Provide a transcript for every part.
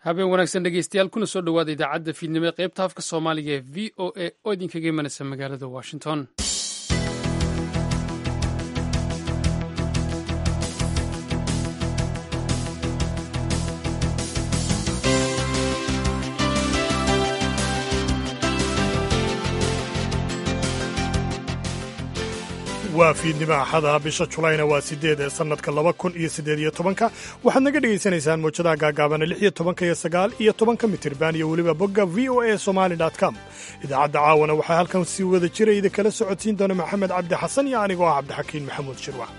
habeen wanaagsan dhegeystayaal kuna soo dhowaada idaacadda fiidnimo ee qaybta afka soomaaliga ee v o a oo idinkaga imanaysa magaalada washington waa fiidnimo axada bisha julayna waa sideed ee sannadka laba kun iyo siddeed iyo tobanka waxaad naga dhegaysanaysaan mawjadaha gaagaabana lix iyo tobanka iyo sagaal iyo tobanka mitirban iyo weliba bogga v o a somali com idaacadda caawana waxaa halkan si wada jira idinkala socodsiin doona maxamed cabdi xasan iyo anigoo ah cabdixakiin maxamuud shirwac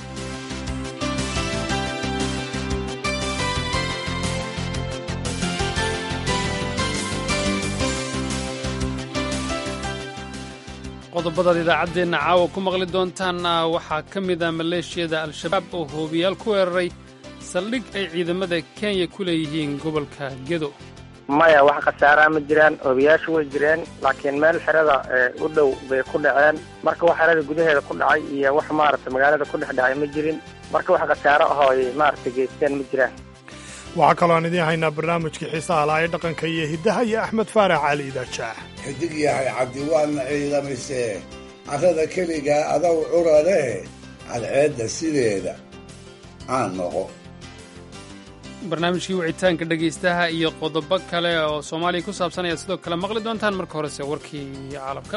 qodobadaad idaacaddeenna caawa ku maqli doontaanna waxaa ka mid a maleeshiyada al-shabaab oo hoobiyaal ku weeraray saldhig ay ciidamada kenya ku leeyihiin gobolka gedo maya wax khasaaraa ma jiraan oobiyaashu way jireen laakiin meel xerada u dhow bay ku dhaceen marka wax xerada gudaheeda ku dhacay iyo wax maaragta magaalada ku dhex dhacay ma jirin marka wax khasaaro ahoo ay maaragta geysteen ma jiraan waxaa kaloo aan idiin haynaa barnaamijkii xiisaha laha ee dhaqanka iyo hiddaha iyo axmed faarax cali idaajaax xidig yahay cabdi waadna ciidamisee carrada keligaa adow curaree cadceedda sideeda aan noqo barnaamijkii wicitaanka dhegaystaha iyo qodobo kale oo soomaaliya ku saabsan ayaad sidoo kale maqli doontaan marka horese warkii caalamka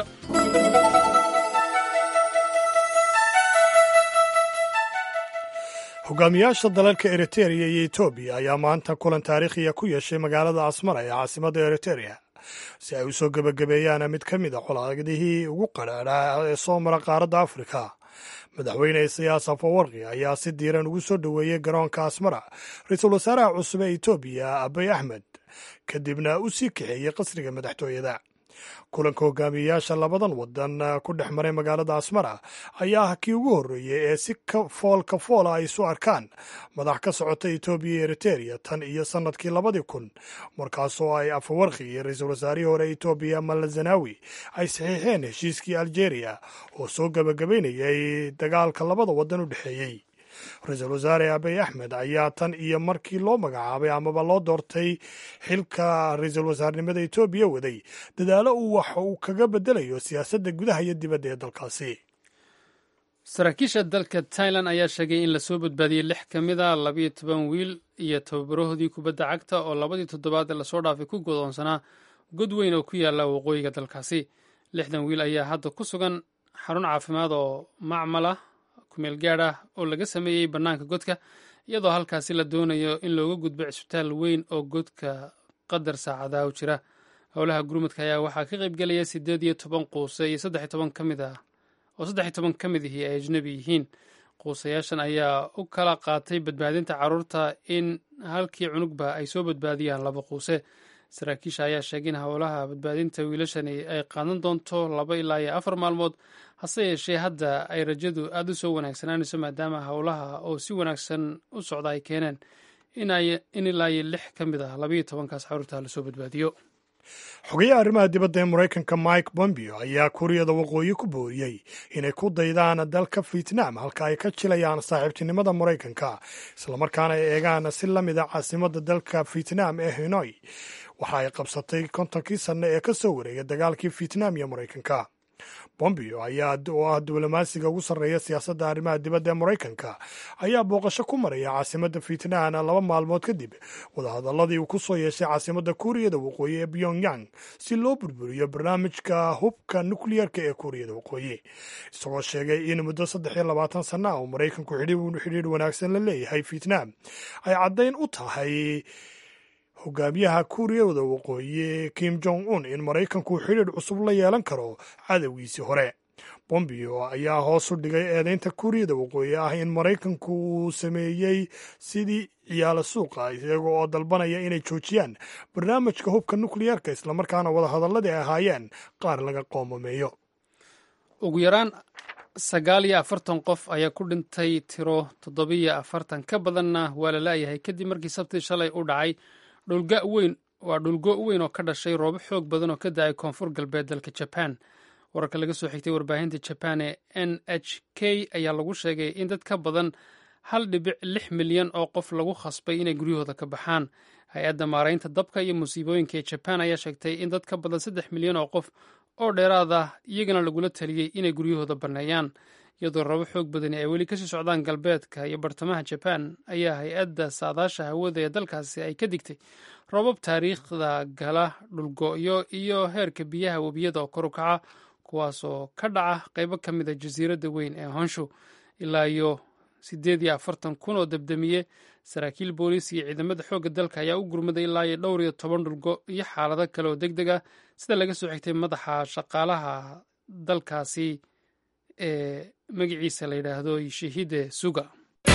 hogaamiyaasha dalalka eritereya iyo etoobiya ayaa maanta kulan taariikhiya ku yeeshay magaalada asmara ee caasimadda eritereya si ay u soo gebagabeeyaan mid ka mid a colaadihii ugu qadhaadhaa ee soo mara qaaradda afrika madaxweyne isayaas afawarki ayaa si diiran ugu soo dhoweeyey garoonka asmara ra-iisul wasaaraha cusub ee etoobiya abay axmed kadibna u sii kaxeeyey qasriga madaxtooyada kulanka hogaamiyeyaasha labadan wadan ku dhex maray magaalada asmara ayaa ah kii ugu horreeyey ee si fool ka foola ay isu arkaan madax ka socota etoobiya iyo eritereya tan iyo sannadkii labadii kun markaasoo ay afawarki iyo ra-iisul wasaarihii hore etoobiya malazanawi ay saxiixeen heshiiskii aljeeriya oo soo gebagabaynayay dagaalka labada wadan u dhexeeyey ra-iisul wasaare abiy axmed ayaa tan iyo markii loo magacaabay amaba loo doortay xilka ra-iisul wasaarnimada etoobiya waday dadaalo uu wax uu kaga bedelayo siyaasadda gudaha iyo dibadda ee dalkaasi saraakiisha dalka tailan ayaa sheegay in lasoo badbaadiyey lix ka mid a labayo toban wiil iyo tababarahoodii kubadda cagta oo labadii toddobaad ee lasoo dhaafay ku godoonsanaa god weyn oo ku yaala waqooyiga dalkaasi lixdan wiil ayaa hadda ku sugan xarun caafimaad oo macmal ah kumeel gaad ah oo laga sameeyey bannaanka godka iyadoo halkaasi la doonayo in looga gudbo cisbitaal weyn oo godka qadar saacadaha u jira howlaha gurmudka ayaa waxaa ka qaybgelaya siddeed iyo toban quuse iyo saddex iyo toban ka mid ah oo saddex iyo toban ka mid ihii ay ajnebi yihiin quusayaashan ayaa u kala qaatay badbaadinta carruurta in halkii cunugba ay soo badbaadiyaan laba quuse saraakiisha ayaa sheegay in howlaha badbaadinta wiilashani ay qaadan doonto laba ilaa iyo afar maalmood hase yeeshee hadda ay rajadu aada u soo wanaagsanaanayso maadaama howlaha oo si wanaagsan u socda ay keeneen in ilaa iyo lix ka mid ah labaiyo tobankaas carruurta lasoo badbaadiyo xogayaha arrimaha dibadda ee maraykanka mike bombeo ayaa kuuriyada waqooyi ku booriyey inay ku daydaan dalka vietnam halka ay ka jilayaan saaxiibtinimada maraykanka islamarkaana ay eegaan si la mid a caasimadda dalka vietnam ee hanoi waxa ay qabsatay kontonkii sanno ee ka soo wareegay dagaalkii vietnam iyo maraykanka bombeo ayaa oo ah diblomaasiga ugu sarreeya siyaasadda arrimaha dibadda ee maraykanka ayaa booqasho ku maraya caasimadda vietnam laba maalmood kadib wadahadalladii uu ku soo yeeshay caasimadda kuuriyada waqooyi ee pyongyang si loo burburiyo barnaamijka hubka nukliyarka ee kuuriyada waqooyi isagoo sheegay in muddo saddex iyo labaatan sanno ah uu maraykanku xidhiidh wanaagsan la leeyahay vietnam ay caddayn u tahay hogaamiyaha kuuriyada waqooyi kim jong un in maraykanku xidhiidh cusub la yeelan karo cadowgiisii hore bombeo ayaa hoos u dhigay eedeynta kuuriyada waqooyi ah in maraykanku uu sameeyey sidii ciyaala suuqa iyaga oo dalbanaya inay joojiyaan barnaamijka hubka nukliyarka islamarkaana wadahadalladii ay ahaayeen qaar laga qoomameeyo ugu yaraan sagaal iyo afartan qof ayaa ku dhintay tiro toddobiyo afartan ka badanna waa la laayahay kadib markii sabtii shalay u dhacay dhulga weyn waa dhulgo weyn oo ka dhashay roobo xoog badan oo ka da-ay koonfur galbeed dalka jaban wararka laga soo xigtay warbaahinta jaban ee n h k ayaa lagu sheegay in dad ka badan hal dhibic lix milyan oo qof lagu khasbay inay guryahooda ka baxaan hay-adda maaraynta dabka iyo musiibooyinka ee jaban ayaa sheegtay in dad ka badan saddex milyan oo qof oo dheeraad ah iyagana lagula taliyey inay guryahooda banneeyaan iyadoo rabo xoog badani ay weli kasii socdaan galbeedka iyo bartamaha jaban ayaa hay-adda saadaasha hawada ee dalkaasi ay ka digtay roobab taariikhda gala dhulgo'yo iyo heerka biyaha webiyada oo kor u kaca kuwaasoo ka dhaca qaybo ka mid a jasiiradda weyn ee honshu ilaa iyo siddeed iyo afartan kun oo debdemiye saraakiil booliis iyo ciidamada xoogga dalka ayaa u gurmaday ilaa iyo dhowr iyo toban dhulgo iyo xaalado kale oo deg deg ah sida laga soo xigtay madaxa shaqaalaha dalkaasi ee magaciisa la yidhaahdo shahide suga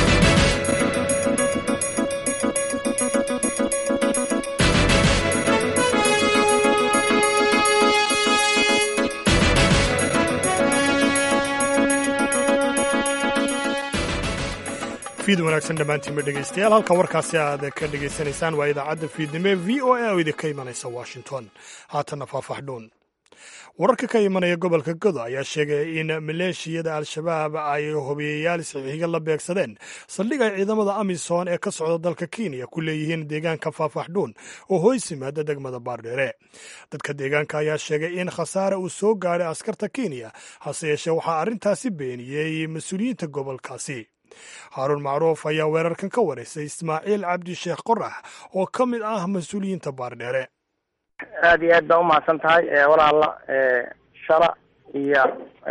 fiid wanaagsan dhammaantiinba dhegaystayaal halka warkaasi aad ka dhegaysanaysaan waa idaacadda fiidnimo ee v o a oo idinka imanaysa washington haatanna faahfaxdhuun wararka ka imanaya gobolka godo ayaa sheegaya in maleeshiyada al-shabaab ay hobiyayaal saxiiga la beegsadeen saldhig ay ciidamada amisom ee ka socda dalka kenya ku leeyihiin deegaanka faafaxdhuun oo hoys yimaada degmada baardheere dadka deegaanka ayaa sheegay in khasaare uu soo gaadhay askarta kenya hase yeeshee waxaa arrintaasi beeniyey mas-uuliyiinta gobolkaasi haaruun macruuf ayaa weerarkan ka waraysay ismaaciil cabdi sheekh qorax oo ka mid ah mas-uuliyiinta baardheere aada iyo aad baa umahadsan tahay walaala shala iyo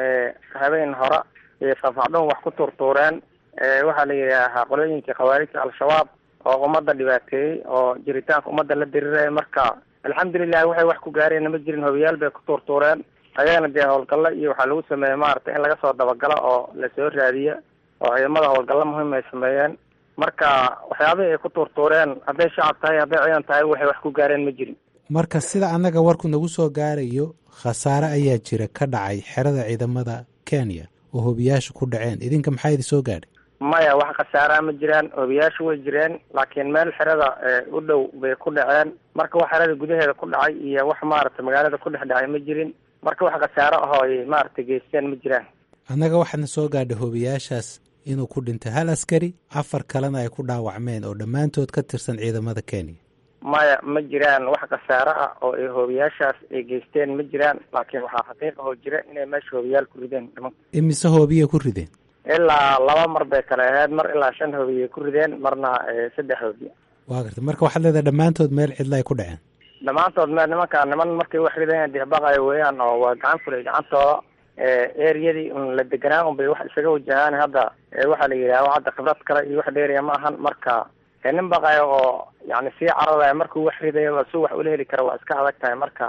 habeen hore iyo faafacdhun wax ku tuurtuureen waxaa la yidhaahaa qolooyinkii khawaarijta al-shabaab oo ummadda dhibaateeyey oo jiritaanka ummadda la diriiraya marka alxamdulilahi waxay wax ku gaareenna ma jirin hobiyaal bay ku tuurtuureen ayagana dee howlgallo iyo waxaa lagu sameeyey maaragtay in laga soo dabagalo oo lasoo raadiyo oo ciidamada howlgallo muhiim ay sameeyeen marka waxyaabihii ay ku tuurtuureen hadday shacab tahay hadday ciidan tahay waxay wax ku gaareen ma jirin marka sida annaga warku nagu soo gaarayo khasaare ayaa jira ka dhacay xerada ciidamada kenya oo hobiyaasha ku dhaceen idinka maxaa idin soo gaadhay maya wax khasaaraa ma jiraan hobiyaasha way jireen laakiin meel xerada u dhow bay ku dhaceen marka wax xerada gudaheeda ku dhacay iyo wax maaragtay magaalada ku dhex dhacay ma jirin marka wax khasaaro ahoo ay maaragtay geysteen ma jiraan annaga waxaadna soo gaadhay hobiyaashaas inuu ku dhintay hal askari afar kalena ay ku dhaawacmeen oo dhammaantood ka tirsan ciidamada kenya maya ma jiraan wax khasaaro ah oo ay hoobiyaashaas ay geysteen ma jiraan laakiin waxaa xaqiiqa oo jira inay meesha hoobiyaal ku rideen dhiman imise hoobiyay ku rideen ilaa laba mar bay kale ahayd mar ilaa shan hoobiyay ku rideen marna saddex hoobiya waa garta marka waxaad leedahay dhammaantood meel cidla ay ku dhaceen dhammaantood meel nimankaa niman markay wax rideen dixbaqaya weeyaan oo waa gacan fulay gacantooda eriyadii un la deganaa un bay wax isaga wajahaan hadda waxaa la yidhaha hadda khibrad kale iyo wax dheeriya ma ahan marka nin baqayo oo yani sii cararaya markuu wax ridayo su wax ula heli kara waa iska adag tahay marka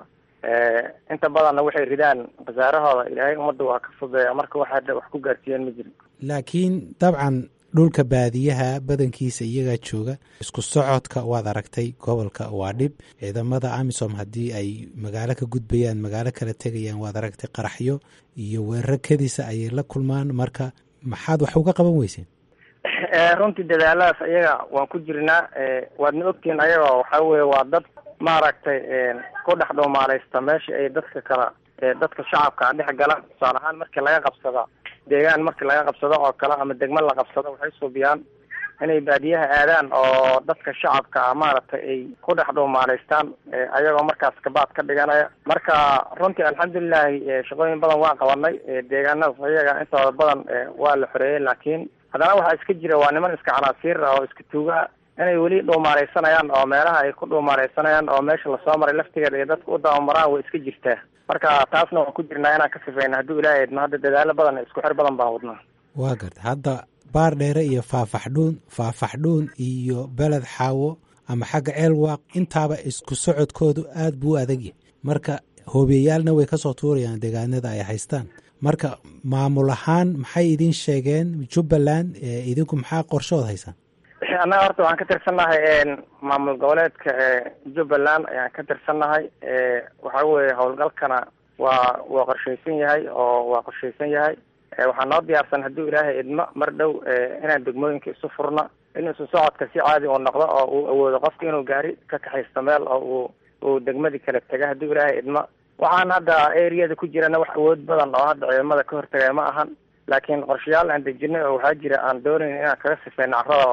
inta badanna waxay ridaan khasaarahooda ilaahay ummadda waa ka fudeeya marka wax hadda wax ku gaarsiiyeen ma jirin laakiin dabcan dhulka baadiyaha badankiisa iyagaa jooga isku socodka waad aragtay gobolka waa dhib ciidamada amisom haddii ay magaalo ka gudbayaan magaalo kala tegayaan waad aragtay qaraxyo iyo weeraro kadiisa ayay la kulmaan marka maxaad wax uga qaban weyseen runtii dadaaladaas ayaga waan ku jirnaa waadna ogtihiin ayaga waxa weye waa dad maaragtay ku dhex dhuumaaleysta meesha ay dadka kala dadka shacabka dhex galaan tusaale ahaan markii laga qabsada deegaan markii laga qabsado oo kale ama degmo la qabsado waxay suubiyaan inay baadiyaha aadaan oo dadka shacabka ah maaragtay ay ku dhex dhuumaaleystaan ayagoo markaas kabaad ka dhiganaya marka runtii alxamdulilahi shaqooyin badan waan qabanay deegaanadaas ayaga intooda badan waa la xoreeyey laakiin haddana waxaa iska jira waa niman iska canaasiir ah oo iska tuugaa inay weli dhuumaaleysanayaan oo meelaha ay ku dhuumaaleysanayaan oo meesha lasoo maray laftigeeda iyo dadka u dabamaraan way iska jirtaa marka taasna waan ku jirnaa inaan ka sifeyna hadduu ilaahay idmo hadda dadaalo badan isku xir badan baan wadnaa waa garta hadda baar dheere iyo faafaxdhuun faafaxdhuun iyo beled xaawo ama xagga ceelwaaq intaaba isku socodkoodu aad buu u adagyahy marka hoobiyayaalna way kasoo tuurayaan deegaanada ay haystaan marka maamul ahaan maxay idin sheegeen jubbaland idinku maxaa qorshood haysaan annaga horta waxaan ka tirsannahay maamul goboleedka jubbaland ayaan ka tirsannahay waxa weye howlgalkana waa waa qorshaysan yahay oo waa qorshaysan yahay waxaa noo diyaarsan hadduu ilaahay idmo mar dhow inaan degmooyinka isu furno in isu socodka si caadi uu noqdo oo uu awoodo qofka inuu gaari ka kaxaysto meel oo uu uu degmadii kala tega hadduu ilaahay idmo waxaan hadda eriyada ku jirana wax awood badan oo hadda ciidamada ka hortagaya ma ahan laakiin qorshayaal aan dejinay oo waxaa jira aan doonayn inaan kaga sifeyno carrada oo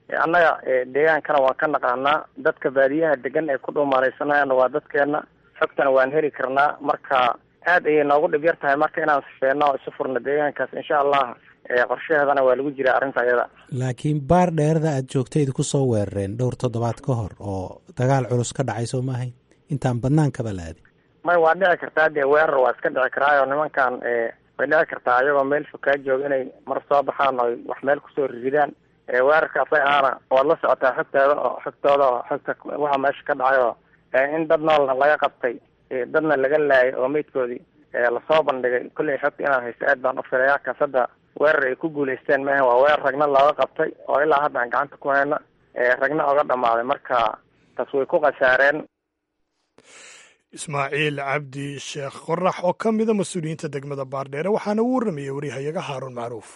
annaga deegaankana waan ka naqaanaa dadka baadiyaha degan ee ku dhuumaalaysanayaana waa dadkeena xogtana waan heli karnaa marka aad ayay noogu dhib yar tahay marka inaan sifeeno oo isu furno deegaankaas insha allah qorshaheedana waa lagu jiraa arrinta ayada laakiin baar dheerada aad joogtayd kusoo weerareen dhowr toddobaad ka hor oo dagaal culus ka dhacay soo maahayn intaan badnaankaba la aadin may waa dhici kartaa dee weerar waa iska dhici karaayo nimankan way dhici kartaa ayagoo meel fokaa jooga inay mar soo baxaan oo wax meel kusoo ridaan weerarkaas ay aana waad la socotaa xogteeda oo xogtooda oo xogta waxa meesha ka dhacay oo in dad noolna laga qabtay dadna laga laayay oo meydkoodii lasoo bandhigay kolley xogta inaad haysto aad baan u filayaa kaas hadda weerar ay ku guulaysteen maaha waa weerar ragna looga qabtay oo ilaa hadda aan gacanta ku hayna ragna oga dhamaaday marka taas way ku khasaareen ismaaciil cabdi sheekh qorax oo ka mida mas-uuliyiinta degmada baardheere waxaana uu warramayey waryahayaga haaruun macruuf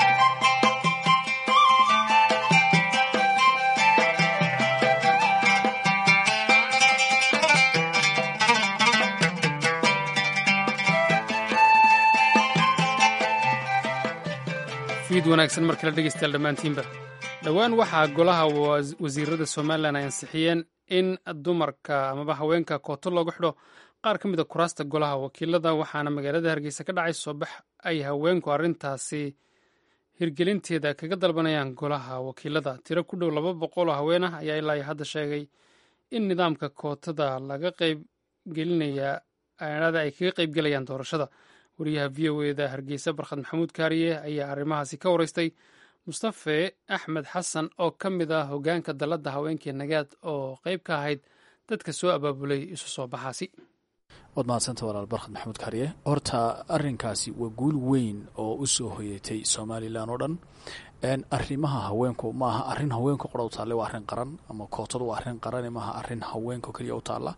fiid wanaagsan mar kale dhegeystayaal dhammaantiinba dhowaan waxaa golaha wasiirada somalilan ay ansixiyeen in dumarka amaba haweenka kooto loogu xidho qaar ka mid a kuraasta golaha wakiilada waxaana magaalada hargeysa ka dhacay soobax ay haweenku arrintaasi hirgelinteeda kaga dalbanayaan golaha wakiilada tiro ku dhow laba boqol oo haween ah ayaa ilaa hadda sheegay in nidaamka kootada laga qaybgelinaya aanada ay kaga qaybgelayaan doorashada wariyaha v o eda hargeysa barkhad maxamuud kaariye ayaa arrimahaasi ka wareystay mustafe axmed xasan oo ka mid ah hogaanka dalladda haweenkii nagaad oo qayb ka ahayd dadka soo abaabulay isu soo baxaasi waad mahadsanta walaal barkhad maxamuud kaariye horta arrinkaasi waa guul weyn oo u soo hoyatay somalilan oo dhan arrimaha haweenku maaha arrin haweenku qora u taalle waa arrin qaran ama kootadu waa arrin qaran maaha arrin haweenku keliya u taalla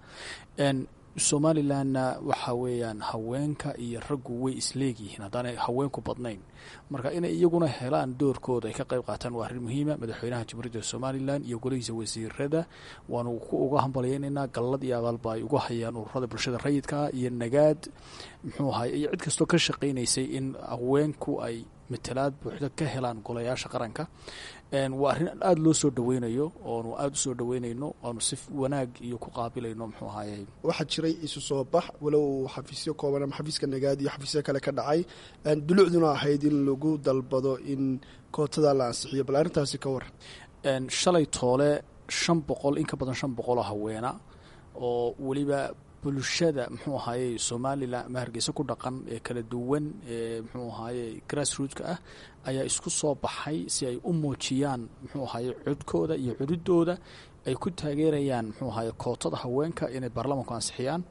somalilanna waxa weeyaan haweenka iyo raggu way isleegyihiin haddaanay haweenku badnayn marka inay iyaguna helaan doorkooda ay ka qayb qaataan waa arrin muhiima madaxweynaha jamhuuriyadda somalilan iyo golihiisa wasiirada waanu ku uga hambalyaynaynaa gallad iyo abaalba ay uga hayaan ururada bulshada rayidkaa iyo nagaad muxuu ahay iyo cid kastoo ka shaqaynaysay in haweenku ay matalaad buuxda ka helaan golayaasha qaranka waa arrin aada loo soo dhaweynayo oonu aada usoo dhaweynayno oanu si wanaag iyo ku qaabilayno muxuu ahaye waxaa jiray isu soo bax walow xafiisyo kooban ama xafiiska nagaad iyo xafiisyo kale ka dhacay dulucduna ahayd in lagu dalbado in kootada la ansixiyo bal arrintaasi ka waran shalay toole shan boqol in ka badan shan boqol oo haweena oo weliba bulshada muxuu ahaaye somalilan ama hargeysa ku dhaqan ee kala duwan ee muxuu ahaaye grassrootska ah ayaa isku soo baxay si ay u muujiyaan muxuu ahaaye codkooda iyo cududooda ay ku taageerayaan muxuu ahaaye kootada haweenka inay baarlamanku ansixiyaan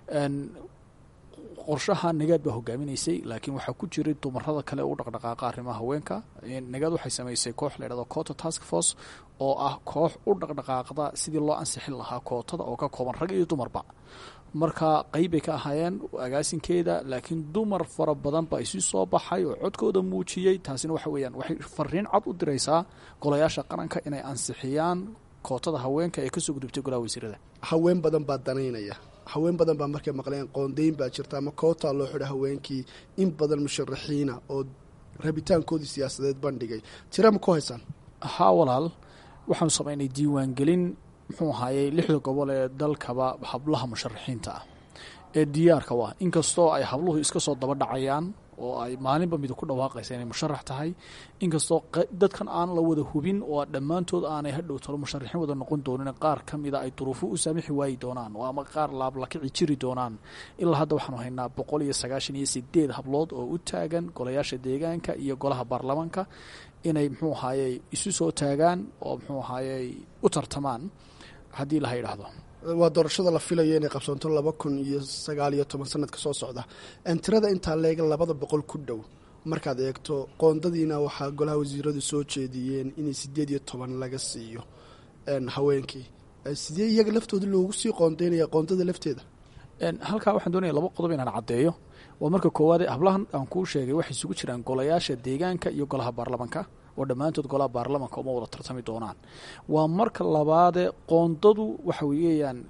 qorshaha nagaad baa hogaaminaysay laakiin waxaa ku jiray dumarada kale u dhaqdhaqaaqa arrimaha haweenka nagaad waxay samaysay koox la ydhahdo cota task force oo ah koox u dhaqdhaqaaqda sidii loo ansixin lahaa kootada oo ka kooban rag iyo dumarba marka qeyb bay ka ahaayeen agaasinkeeda laakiin dumar fara badan baa isu soo baxay oo codkooda muujiyey taasina waxa weeyaan waxay fariin cad u diraysaa golayaasha qaranka inay ansixiyaan kootada haweenka ee kasoo gudubtay golaha wasiirada haween badan baa danaynaya haween badan baa markay maqleen qoondeyn baa jirta ama koota loo xidha haweenkii in badan musharaxiina oo rabitaankoodii siyaasadeed bandhigay tira ma ku haysaan haa walaal waxaanu samaynay diiwaangelin muxuu ahaayey lixda gobol ee dalkaba hablaha musharaxiinta ah ee diyaarka u ah inkastoo ay habluhu iska soo daba dhacayaan oo ay maalinba mid ku dhawaaqaysa inay musharax tahay inkastoo dadkan aan la wada hubin oo dhammaantood aanay hadhow talo musharaxiin wada noqon doonin qaar ka mida ay duruufo u saamixi waayi doonaan oo ama qaar laablakici jiri doonaan ilaa hadda waxaanu haynaa boqol iyo sagaashan iyo sideed hablood oo u taagan golayaasha deegaanka iyo golaha baarlamaanka inay muxuu ahaayey isu soo taagaan oo muxuu ahaayey u tartamaan haddii laha yidhaahdo waa doorashada la filayo inay qabsanto laba kun iyo sagaal iyo toban sanadka soo socda tirada intaa leega labada boqol ku dhow markaad eegto qoondadiina waxaa golaha wasiiradu soo jeediyeen inay sideed iyo toban laga siiyo haweenkii sidee iyaga laftooda loogu sii qoondeynaya qoondada lafteeda halkaa waxaan doonaya laba qodob inaan caddeeyo waa marka koowaade hablahan aan kuu sheegay waxay isugu jiraan golayaasha deegaanka iyo golaha baarlamanka oo dhammaantood golaha baarlamanka uma wada tartami doonaan waa marka labaade qoondadu waxa weeyaan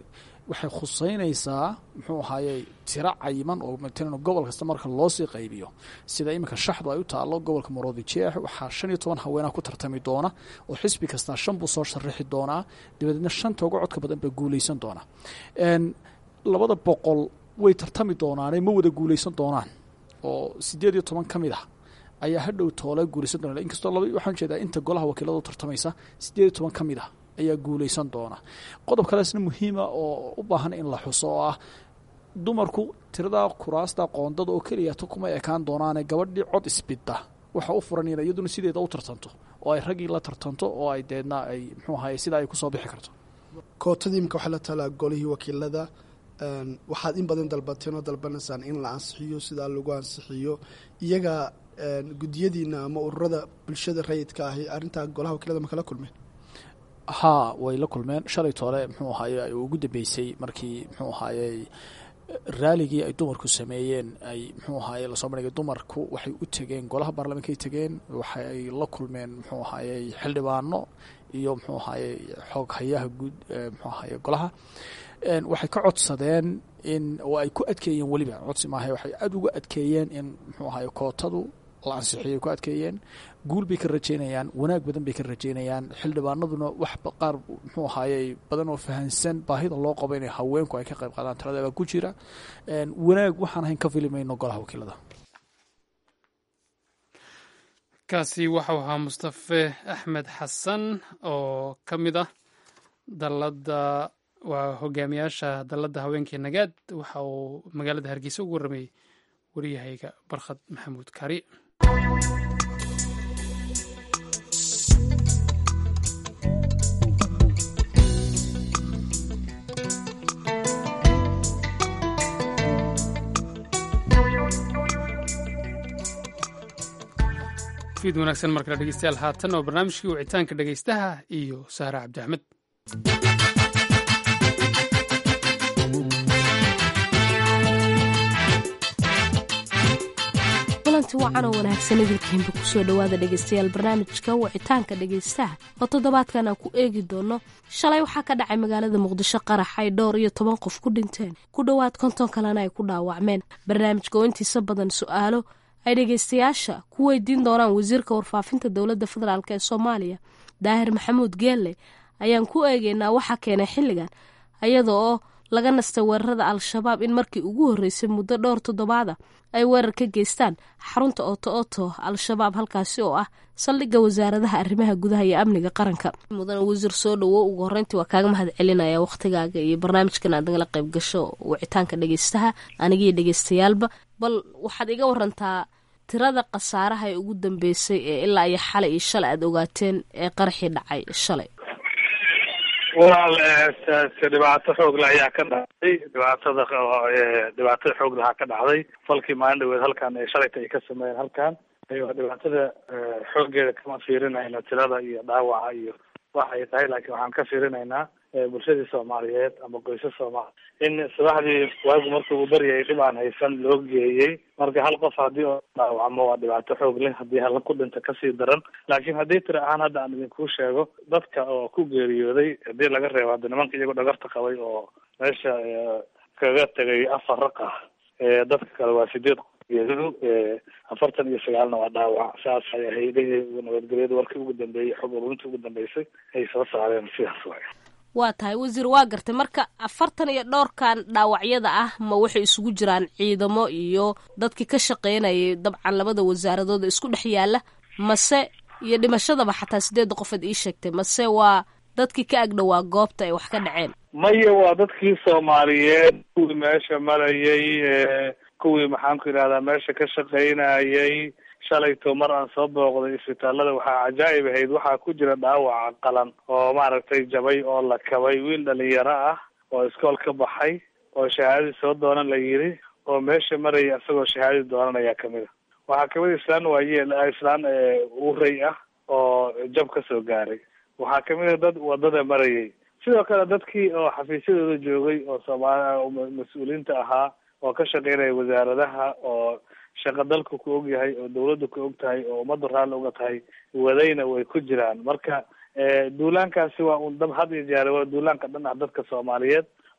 waxay khuseynaysaa muxuu ahaayey tiro cayiman oo matalan gobol kasta marka loosii qaybiyo sida iminka shaxdu ay u taalo gobolka maroodi jeex waxaa shan iyo toban haweenaa ku tartami doona oo xisbi kastaa shan buu soo sharaxi doonaa dabadeedna shanta uga codka badan baa guuleysan doona labada boqol way tartami doonaane ma wada guuleysan doonaan oo sideed iyo toban ka mid ah ayaa hadhow toole guuleysan doona inkastoo laba waxaan jeedaa inta golaha wakiiladu tartamaysa sideed iyo toban ka mid ah ayaa guuleysan doona qodob kaleesna muhiima oo u baahan in la xuso oo ah dumarku tirada kuraasta qoondada oo keliyata kuma ekaan doonaane gabadhii cod isbidda waxa u furan ina iyaduna sideeda u tartanto oo ay raggii la tartanto oo ay deedna ay muxuu ahaye sida ay kusoo bixi karto kootadii imika waxaa la talaa golihii wakiilada waxaad in badan dalbateen oo dalbanaysaan in la ansixiyo sidaa lagu ansixiyo iyaga gudiyadiina ama ururada bulshada rayidka ahi arrintaa golaha wakiilada ma kala kulmeen haa way la kulmeen shalay toole muxuu ahaaye ay ugu dambeysay markii muxuu ahaayey raaligii ay dumarku sameeyeen ay muxuu ahaaye lasoo bandhigay dumarku waxay u tegeen golaha baarlamankay tegeen waxay la kulmeen muxuu ahaayey xildhibaano iyo muxuu ahaayey xoog hayaha guud muxuu ahaye golaha waxay ka codsadeen in oo ay ku adkeeyeen weliba codsi maaha waxay aada uga adkeeyeen in muxuu ahaye kootadu la ansixiyay ku adkeeyeen guul bay ka rajeynayaan wanaag badan bay ka rajeynayaan xildhibaanaduna wax qaar muxuu ahaayey badan oo fahansan baahida loo qabo inay haweenku ay ka qayb qaadaan tiradaba ku jira wanaag waxaan ahayn ka fili mayno golaha wakiilada kaasi waxau ahaa mustafe axmed xasan oo ka mid ah dalada waa hogaamiyaasha dalladda haweenkii nagaad waxa uu magaalada hargeysa ugu warramayey waryahayga barkhad maxamuud kari fiid wanaagsan markale dhegeystayaal haatan oo barnaamijkii wicitaanka dhegeystaha iyo sahra cabdi axmed kulanti wacan oo wanaagsan idilkiinba kusoo dhowaada dhegeystayaal barnaamijka wicitaanka dhegeystaha oo toddobaadkan aan ku eegi doono shalay waxaa ka dhacay magaalada muqdisho qarax ay dhowr iyo toban qof ku dhinteen ku dhowaad konton kalena ay ku dhaawacmeen barnaamijka oo intiisa badan su-aalo ay dhegeystayaasha ku weydiin doonaan wasiirka warfaafinta dowladda federaalk ee soomaaliya daahir maxamuud geelle ayaan ku eegeynaa waxaa keenay xilligan iyada oo laga nastay weerarada al-shabaab in markii ugu horreysay muddo dhowr toddobaada ay weerar ka geystaan xarunta ooto oto al-shabaab halkaasi oo ah saldhigga wasaaradaha arrimaha gudaha iyo amniga qaranka mudan wasiir soo dhowo ugu horreyntii waa kaaga mahad celinaya wakhtigaaga iyo barnaamijkan aad nagala qayb gasho wicitaanka dhegeystaha anigiyo dhegeystayaalba bal waxaad iga warantaa tirada khasaaraha ee ugu dambeysay ee ilaa iyo xalay iyo shalay aada ogaateen ee qaraxii dhacay shalay walaal dhibaato xoogle ayaa ka dhacday dhibaatada dhibaatada xooglahaa ka dhacday falkii maalin dhaweed halkan ee shalayta ay ka sameeyeen halkan dhibaatada xooggeeda kama fiirinayna tirada iyo dhaawaca iyo waxa ay tahay laakiin waxaan ka fiirinaynaa bulshadii soomaaliyeed ama qoysas soomaali in subaxdii waagu marka uu baryayay dhib aan haysan loo geeyey marka hal qof haddii oo dhaawacmo waa dhibaato xoog leh haddii hala ku dhinta kasii daran laakiin haddii tiri ahaan hadda aan idinkuu sheego dadka oo ku geeriyooday haddii laga reebo hadda nimanka iyagoo dhagarta qabay oo meesha kaga tegay afar raq ah dadka kale waa sideed geeridu afartan iyo sagaalna waa dhaawac saas ay ahayd nabadgelyada warkii ugu dambeeyey xog ururintii ugu dambeysay ay soo saareen sidaas waay waa tahay wasiir waa gartay marka afartan iyo dhowrkan dhaawacyada ah ma waxay isugu jiraan ciidamo iyo dadkii ka shaqeynayay dabcan labada wasaaradood isku dhex yaala mase iyo dhimashadaba xataa sideedda qofaad ii sheegtay mase waa dadkii ka agdhowaa goobta ay wax ka dhaceen maya waa dadkii soomaaliyeed kuwii meesha marayay kuwii maxaanku yidhahdaa meesha ka shaqaynayay shalayto mar aan soo booqday isbitaalada waxaa cajaa'ib ahayd waxaa ku jira dhaawaca qalan oo maaragtay jabay oo la kabay wiil dhalinyaro ah oo iskool ka baxay oo shahaadadii soo doonan la yiri oo meesha maraya isagoo shahaadadii doonanaya kamid a waxaa kamid islaan waayeel islaan uray ah oo jab ka soo gaaray waxaa kamid a dad wadada marayay sidoo kale dadkii oo xafiisyadooda joogay oo soomaali mas-uuliyiinta ahaa oo ka shaqeynaya wasaaradaha oo shaqa dalku ku og yahay oo dawladdu ku og tahay oo ummaddu raalli uga tahay wadayna way ku jiraan marka duulaankaasi waa un dab had iyo jeer waa duulaanka dhan ah dadka soomaaliyeed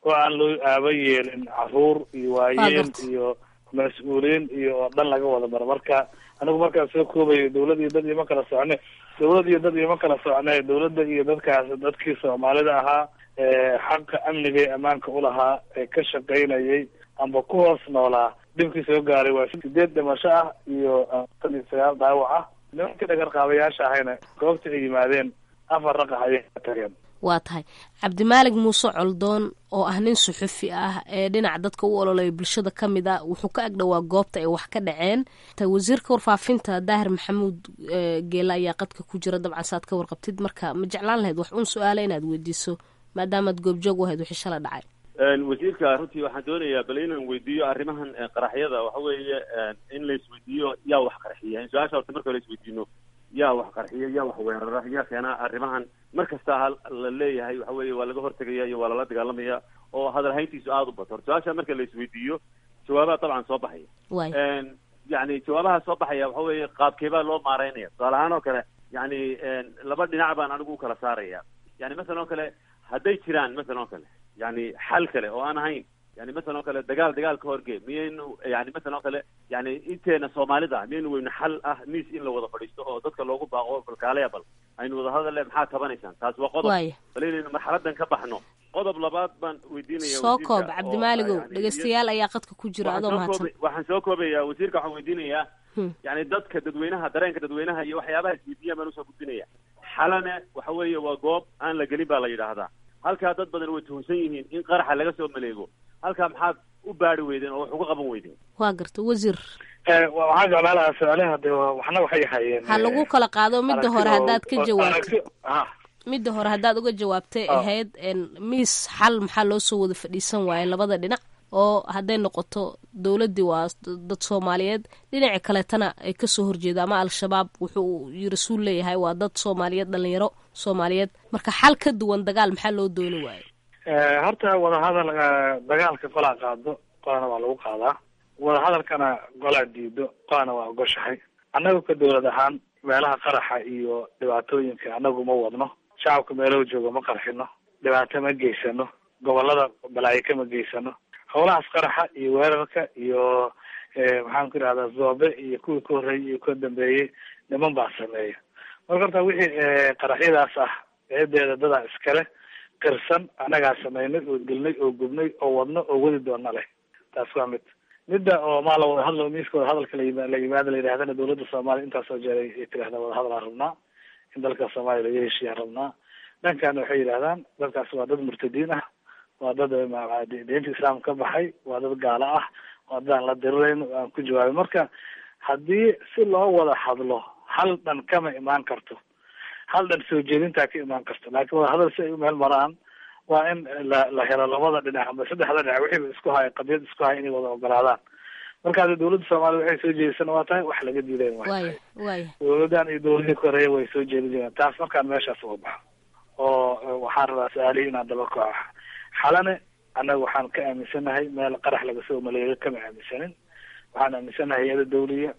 oo aan loo aaba yeelin caruur iyo waayeel gartay. iyo mas-uuliyiin iyo oo dhan laga wada maro marka anigu markaan soo koobayo dawlad iyo dad ioma kala socne dawlad iyo dad ioma kala socne dawladda iyo dadkaas dadkii soomaalida ahaa ee xaqa amniga ee ammaanka ulahaa ee ka shaqaynayay amba ku hoos noolaa dhibkii soo gaaray waa sideed dhimasho ah iyo afartan iyo sagaal dhaawac ah nimankii dhagarqaabayaasha ahayna goobta ay yimaadeen afar raqax ayay ka tageen waa tahay cabdimaalig muuse coldoon oo ah nin suxufi ah ee dhinaca dadka u ololaya bulshada ka mid a wuxuu ka agdhowaa goobta ay wax ka dhaceen ta wasiirka warfaafinta daahir maxamuud eh, geela ayaa qadka ku jira dabcan saad ka warqabtid marka ma jeclaan lahayd wax un su-aala inaad weydiiso maadaamaad goobjoog u ahayd wixii shala dhacay wasiirka runtii waxaan doonayaa bal inaan weydiiyo arrimahan eh, qaraxyada waxa weeye eh, in la isweydiiyo yaa wax qarxiya in su-aasha horta marka la isweydiino yaa wax qarxiya yaa wax weerara yaa keena arrimahan mar kasta ha la leeyahay waxa weeye waa laga hortegaya iyo waa lala dagaalamaya oo hadal hayntiisu aada u bato horta su-aasha marka la isweydiiyo jawaabaha dabcan soo baxaya waay En, yani jawaabaha soo baxaya waxa weeye qaabkeebaa loo maareynaya tusaale ahaan oo kale yani en, laba dhinac baan anigu u kala saaraya yani masalan oo kale hadday jiraan masalan oo kale yani xal kale oo aan ahayn yani masalan oo kale dagaal dagaal ka horgee miyaynu yani masalan oo kale yani inteena soomaalida miyaynu weynu xal ah miis in la wada fadhiisto oo dadka loogu baaqo balkaaleya bal aynu wada hadalle maxaa tabanaysaan taas waa qodob waaya bal inaynu marxaladan ka baxno qodob labaad baan weydiinaya soo wasiirka koob oo, cabdimaaligow yani, dhegeystayaal ayaa qadka ku jira waxaan adoo soo mahadsan kooba- waxaan soo koobayaa wasiirka waxaan weydiinayaa Hmm. yani dadka dadweynaha dareenka dadweynaha iyo waxyaabaha isweydiiyaan baan usoo gudbinaya xalane waxa weeye waa goob aan la gelin baa la yidhaahdaa halkaa dad badan way tuhunsan yihiin in qaraxa laga soo maleego halkaa maxaad u baari weydeen oo wax uga qaban weydeen waa garta wasiir Eh, wa- waxaan jeclaan lahaa su-aalaha de wa- waxna waxay hayeen ha lagu kala qaado midda hore haddaad ka jawaabto jawaabto ha midda hore haddaad uga jawaabtay Ah. ahayd en, miis xal maxaa loo soo wada fadhiisan waaye labada dhinac oo hadday noqoto dowladdii waa dad soomaaliyeed dhinaci kaleetana ay kasoo horjeeda ama al-shabaab wuxuu rasuul leeyahay waa dad soomaaliyeed dhalinyaro soomaaliyeed marka xal ka duwan dagaal maxaa loo dooni waaye Eh, horta wadahadal eh, dagaalka qolaa qaado qolana waa lagu qaadaa wadahadalkana golaa diido qolana waa ogoshahay annagu ka dowlad ahaan meelaha qaraxa iyo dhibaatooyinka annagu ma wadno shacabka meelahu jooga ma qarxino dhibaato ma geysano gobolada balaayo kama geysano howlahaas qaraxa iyo weerarka iyo eh, maxaan ku idhahdaa zoobe iyo kuwii ka horreeyey iyo ka dambeeyey niman baa sameeya marka horta wixii eh, qaraxyadaas ah eedeeda dadaa iskale qirsan annagaa samaynay oo gelnay oo gubnay oo wadno oo wadi doona leh taas waa mid midda oo maa la wada hadlo miiska wada hadalka la yima- la yimaado la yidhahdana dowladda soomaaliya intaasoo jeer ay ay tidhahdaa wada hadal aan rabnaa in dalka soomaaliya laga heshiiyaan rabnaa dhankaana waxay yidhahdaan dadkaas waa dad murtadiin ah waa dad eh, ma- di- diinta islaamka ka baxay waa dad gaalo ah waa dad aan la dirirayn aan ku jawaabin marka haddii si loo wada hadlo hal dhan kama imaan karto hal dhan soo jeedintaa ka imaan karto laakiin wada hadal si ay u meel maraan waa in la la helo labada dhinac amba saddexda dhinac wixiiba isku haya qadiyad isku haya inay wada ogolaadaan marka hadda dowladda soomaaliya waxay soo jeedisana waa tahay wax laga diiday waa waaya waaya dowladan iyo dowladihii ka horeeya way soo jeedin jireen taas markaan meeshaas uga baxo oo eh, waxaan rabaa su-aalihii inaan daba kaco xalane annaga waxaan ka aaminsanahay meel qarax laga soo maleeyo kama aaminsanin waxaan aaminsanahay hay-ada dawliya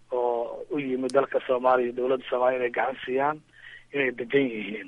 oo u yimid dalka soomaaliya iyo dowladda soomaaliya inay gacan siiyaan inay degan yihiin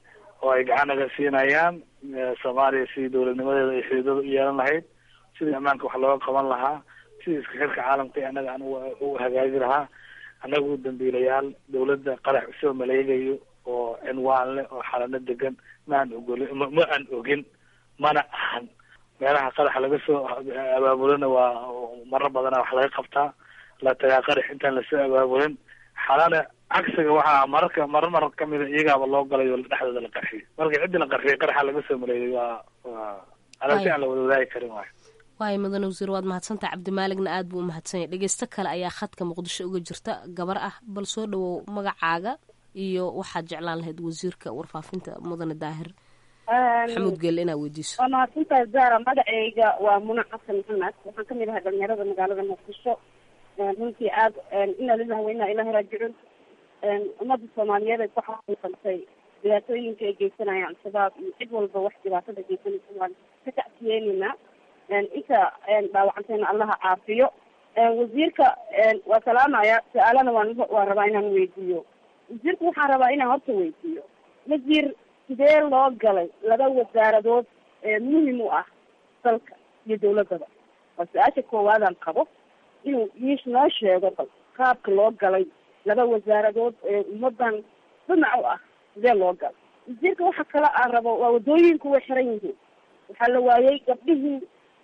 oo ay gacan naga siinayaan eh, soomaaliya sidii dowladnimadeeda ay xididada u yeelan lahayd sidii ammaanka wax looga qaban lahaa sidii iska xirka caalamka ee annaga aan u- u hagaagi lahaa annaga u dambiilayaal dowladda qarax usoo maleegayo oo cinwaan leh oo xalano degan ma aan ogolin ma ma aan ogin mana ahan meelaha qaraxa laga soo abaabulana waa marar badana wax laga qabtaa la tagaa qarax intaan lasoo abaabulin xalana cagsiga waxaa mararka marar marar kamida iyagaaba loo galay oo dhexdooda la qarxiyay marka ciddii la qarxiyay qaraxa laga soo maleeyay waa waa aragti aan la wada wadaagi karin waayo waayo mudane wasiir waad mahadsantaha cabdimaaligna aad buu u mahadsan yahay dhegeysto kale ayaa khadka muqdisho uga jirta gabar ah bal soo dhawow magacaaga iyo waxaad jeclaan lahayd wasiirka warfaafinta mudane daahir maxamuud geelle inaad weydiiso waa mahadsantahay zara magacayga waa muna xasan maxamed waxaan kamid ahay dhalinyarada magaalada muqdisho runtii aad ina lillahi wa inaa ilahi raajicuun ummadda soomaaliyeed ay ku xaqiiqantay dhibaatooyinka ay geysanayaan al-shabaab iyo cid walba wax dhibaatada geysanaysa waan ka tacsiyeynayna inta dhaawacantayna allaha caafiyo wasiirka waa salaamaya su-aalana waan waan rabaa inaan weydiiyo wasiirka waxaan rabaa inaan horta weydiiyo wasiir sidee loo galay laba wasaaradood muhim u ah dalka iyo dawladaba waa su-aasha koowaadaan qabo inuu iis noo sheego bal qaabka loo galay laba wasaaradood ee ummadan dhinac u ah sidee loo galay wasiirka waxa kale aan rabo waa wadooyinku way xiran yihiin waxaa la waayey gabdhihii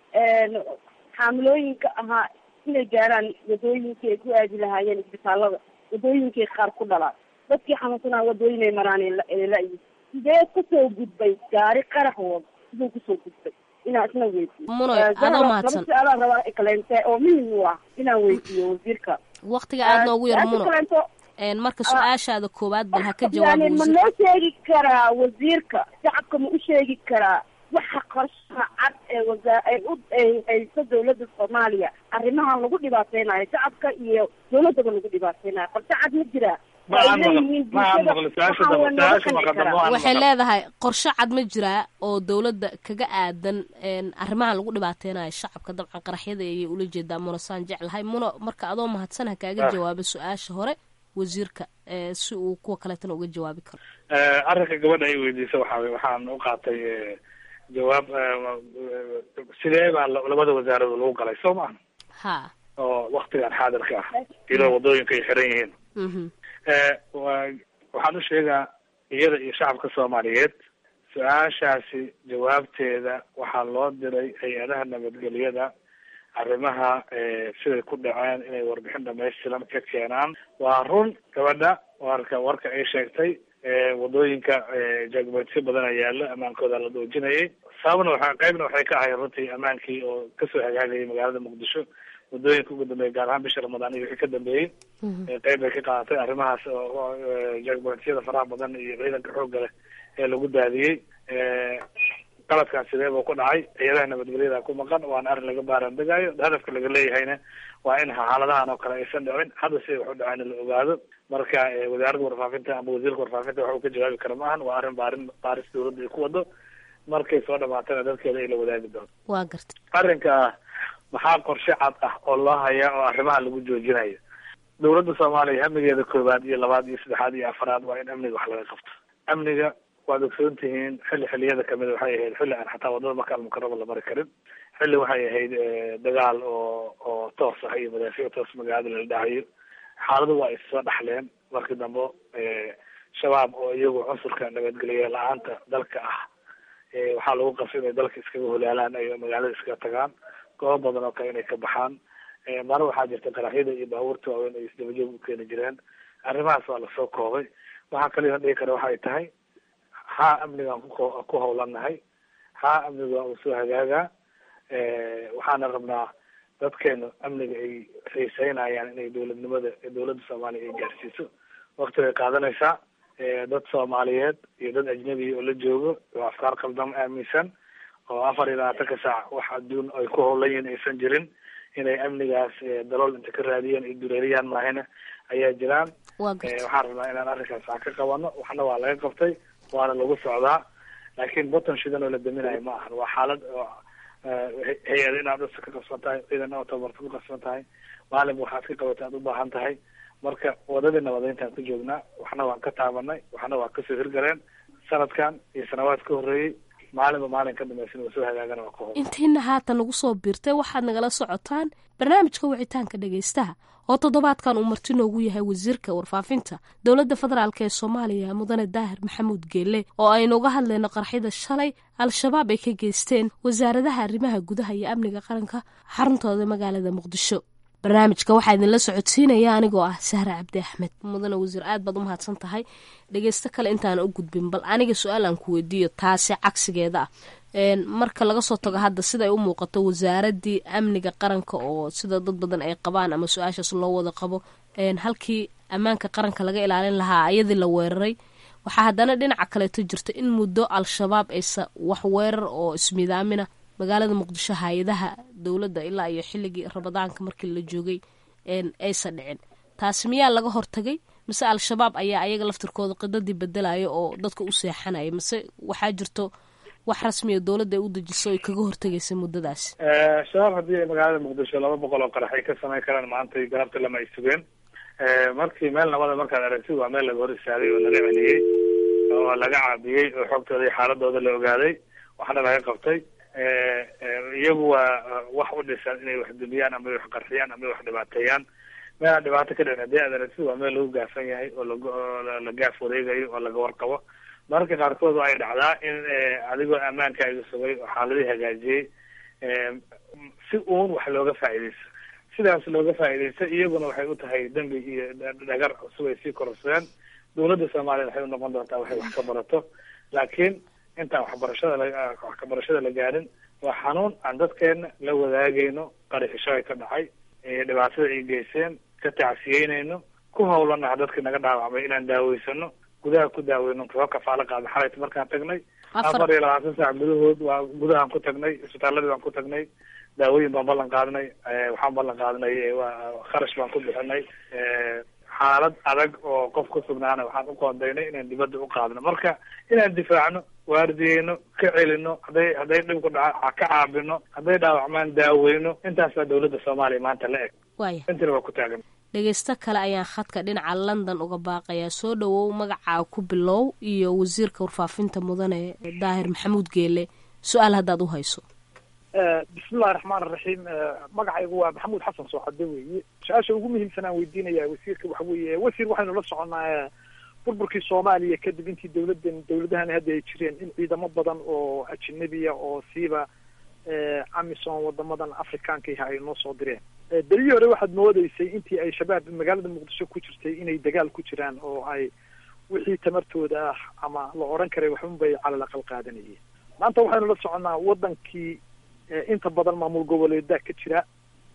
xaamilooyinka ahaa inay gaaraan wadooyinkii ay ku aadi lahaayeen isbitaalada wadooyinkii qaar ku dhalaan dadkii xanuunsanaa wadooyinay maraan la-yi sidee kusoo gudbay gaari qarax wado siduu kusoo gudbay inaan isna weydiiyo Munoy, adoo mahadsan. su-aalaan rabaa kaleente oo muhim u ah inaan weydiiyo wasiirka waqtiga aad noogu yar su-aasha muno kaleento Een, marka su-aashaada koowaad bal ha ka yani jawaabo ma wasiir noo sheegi karaa wasiirka shacabka ma u sheegi karaa waxa qorshaha cad ee wasa ay u ay hayso dawladda soomaaliya arrimahan lagu dhibaateynayo shacabka iyo dawladaba lagu dhibaateynayo qorshe cad ma jiraa Ma aan maqlo- ma aan maqlo. Su-aasha dambe- su-aasha maqadamo aan waxay maqlo. leedahay qorshe cad ma jiraa oo dowladda kaga aadan een, arrimahan lagu dhibaateynayo shacabka dabcan qaraxyada ayay ula jeedaa muno saan jeclahay muno marka adoo mahadsan ha kaaga Ah. jawaabo su-aasha hore wasiirka ee, si uu kuwa kaleetana uga jawaabi karo Eh, arrinka gabadha ay weydiisa waxa weye waxaan u qaatay eh, jawaab eh, sidee baa la- labada wasaaradood lagu galay soo maa ha oo waktigan xaadirka ah iyadoo wadooyinka ay xiran yihiin mhm Eh, waa- waxaan u sheegaa iyada iyo shacabka soomaaliyeed su-aashaasi jawaabteeda waxaa loo diray hay-adaha nabadgelyada arrimaha eh, siday ku dhaceen inay warbixin dhamaystiran ka keenaan waa run gabadha warka warka ay sheegtay eh, wadooyinka eh, jagboontisyo badan ayaa yaalo ammaankooda la doojinayay sababna waxa qaybna waxay ka ahayd runtii ammaankii oo kasoo hagaagayay magaalada muqdisho wadooyinka ugu dambeeyay gaar ahaan bisha ramadaan iyo wixii ka dambeeyey ee qayb bay ka qaadatay arrimahaas oo oo, eh, jagboontisyada faraha badan iyo ciidanka xoogga leh ee lagu daadiyey Eh, qaladkaas sidee buu ku dhacay ciidadaha nabadgelyada ku maqan waana arrin laga baaraandegayo hadafka laga leeyahayna waa in xaaladahan oo kale aysan dhicin hadda siday wax u dhaceen in la ogaado marka eh, wasaaradda warfaafinta ama wasiirka warfaafinta waxa uu ka jawaabi kara maahan waa arrin baarin baaris dawladda ay ku wado markay soo dhamaatana dadkeeda ay la wadaagi doonto waa gartay arrinka maxaa qorshe cad ah oo loo hayaa oo arrimaha lagu joojinayo dawladda soomaaliya hamigeeda koowaad iyo labaad iyo saddexaad iyo afaraad waa in amniga wax laga qabto amniga waad ogsoon tihiin xilli xilliyada kamid waxay ahayd xilli aan xataa wadada maka almukarama la mari karin xilli waxay ahayd eh, dagaal oo oo toos ah iyo madaafiic toos magaalada lala dhacayo xaaladu waa issoo dhaxleen markii dambe eh, shabaab oo iyagu cunsurka nabadgelye la-aanta dalka ah eh, waxaa lagu qasay inay dalka iskaga holaalaan ay magaalada iskaga tagaan goobo badan oo kale inay ka baxaan Eh, maro waxaa jirta qaraxyada iyo baabuurta waaweyn ay isdabajoog u keeni jireen arrimahaas waa lasoo koobay waxaa kaliya dhihi kara waxay tahay haa amnigaan ku ku hawlanahay haa amniga waa uu soo hagaagaa Eh, waxaana rabnaa dadkeenu amniga ay xiiseynayaan inay dowladnimada dowladda soomaaliya ay gaarsiiso wakti bay qaadanaysaa Eh, dad soomaaliyeed iyo dad ajnabi oo la joogo oo afkaar qaldam aaminsan oo afar iyo labaatanka saac wax adduun ay ku howlan yihiin aysan jirin inay amnigaas eh, dalool inta ka raadiyaan ay dureeriyaan maahina ayaa jiraan waa Eh, gartay waxaan rabnaa inaan arrinkaas wax ka qabano waxna waa laga qabtay waana lagu socdaa laakiin botton shidan oo la daminayo ma ahan waa xaalad oo eh, hay- hay-ad inaad dhulka ka qabsan tahay ciidan oo tabarta ku qabsan tahay maalin waxaad ka qabata aad u baahan tahay marka wadadii nabadeyntaan ku joognaa waxna waan ka taabanay waxna waa kasoo hirgaleen sanadkan iyo sanawaad ka horreeyey maalinba maalin ka dambaysan waa soo hagaagana waa ka hor intiina haatan nagu soo biirtay waxaad nagala socotaan barnaamijka wicitaanka dhegaystaha oo toddobaadkan uu marti noogu yahay wasiirka warfaafinta dowladda federaalk ee soomaaliya mudane daahir maxamuud geelle oo aynu uga hadlayno qarxyada shalay al-shabaab ay ka geysteen wasaaradaha arrimaha gudaha iyo amniga qaranka xaruntooda magaalada muqdisho barnaamijka waxaa idinla socodsiinaya anigoo ah sahre cabdi axmed mudane wasiir aad baad u mahadsan tahay dhegeysto kale intaan u gudbin bal aniga su-aal aan ku weydiiyo taasi cagsigeeda ah Een, marka laga soo tago hadda siday u muuqato wasaaradii amniga qaranka oo sida dad badan ay qabaan ama su-aashaas loo wada qabo een, halkii ammaanka qaranka laga ilaalin lahaa ayadii la weeraray waxaa haddana dhinaca kaleeto jirta in muddo al-shabaab aysa wax weerar oo ismidaamina magaalada muqdisho hay-adaha dowladda ilaa iyo xilligii ramadaanka markii la joogay een, aysan dhicin taasi miyaa laga hortagay mise al-shabaab ayaa ayaga laftirkooda qidadii bedelaya oo dadka u seexanaya mise waxaa jirto wax rasmiya dowladda ay u dejiso ay kaga hortagaysa muddadaas Eh, shabaab haddii ay magaalada muqdisho laba boqol oo qarax ay ka samayn karaan maanta galabta lama ay sugeen Eh, markii meel nabada markaad aragtid waa meel laga hor istaagay oo laga celiyey oo laga caabiyey oo xogtooda iyo xaaladooda la ogaaday waxna laga qabtay iyagu waa wax u dhisan inay wax dumiyaan ama wax qarxiyaan ama wax dhibaateeyaan meelaan dhibaato ka dhicin haddii aad aragtid waa meel lagu gaafan yahay oo lag oo la gaaf wareegayo oo laga warqabo mararka qaarkood ay dhacdaa in adigoo ammaankaaga sugay oo xaaladii hagaajiyey si uun wax looga faa'iidaysto sidaas looga faa'iidaysto iyaguna waxay u tahay dembi iyo dhagar cusub ay sii kororsadeen dawladda soomaaliya waxay unoqon doontaa waxay wax ka barato laakiin intaan waxbarashada la wax ka barashada la gaarin waa xanuun aan dadkeena la wadaagayno qarixisho ay ka dhacay dhibaatada ay geyseen ka tacsiyeynayno ku hawlanaha dadkii naga dhaawacmay inaan daaweysano gudaha ku daaweyno soo kafaalo qaada xalayta markaan tagnay afar iyo labaatan saac gudahood waa gudahaan ku tagnay isbitaaladii baan ku tagnay daawooyin baan ballan qaadnay waxaan ballan qaadnay waa kharash baan ku bixinay xaalad adag oo qof ku sugnaana waxaan u qoondaynay inaan dibadda u qaadno marka inaan difaacno waardiyeyno ka celino hadday hadday dhibku dhaca ka caabino hadday dhaawacmaan daaweyno intaasaa dawladda soomaaliya maanta la eg waaya intina waa ku taagan dhegaysto kale ayaan khadka dhinaca london uga baaqayaa soo dhowow magacaa ku bilow iyo wasiirka warfaafinta mudane daahir maxamuud geele su-aal haddaad u hayso bismillahi raxmaan raxiim magacaygu waa maxamuud xasan sooxade weeye su-aasha ugu muhiimsan aan weydiinaya wasiirka waxa weeye wasiir waxaynu la soconaa burburkii soomaaliya kadib intii dawladan dawladahan hadda ay jireen in ciidamo badan oo ajnabiya oo siiba amison wadamadan afrikaanka iha ay noo soo direen berihii hore waxaad moodeysay intii ay shabaab magaalada muqdisho ku jirtay inay dagaal ku jiraan oo ay wixii tamartooda ah ama la odhan karay waxunbay calal aqal qaadanayeen maanta waxaynu la soconnaa wadankii inta badan maamul goboleedaa ka jira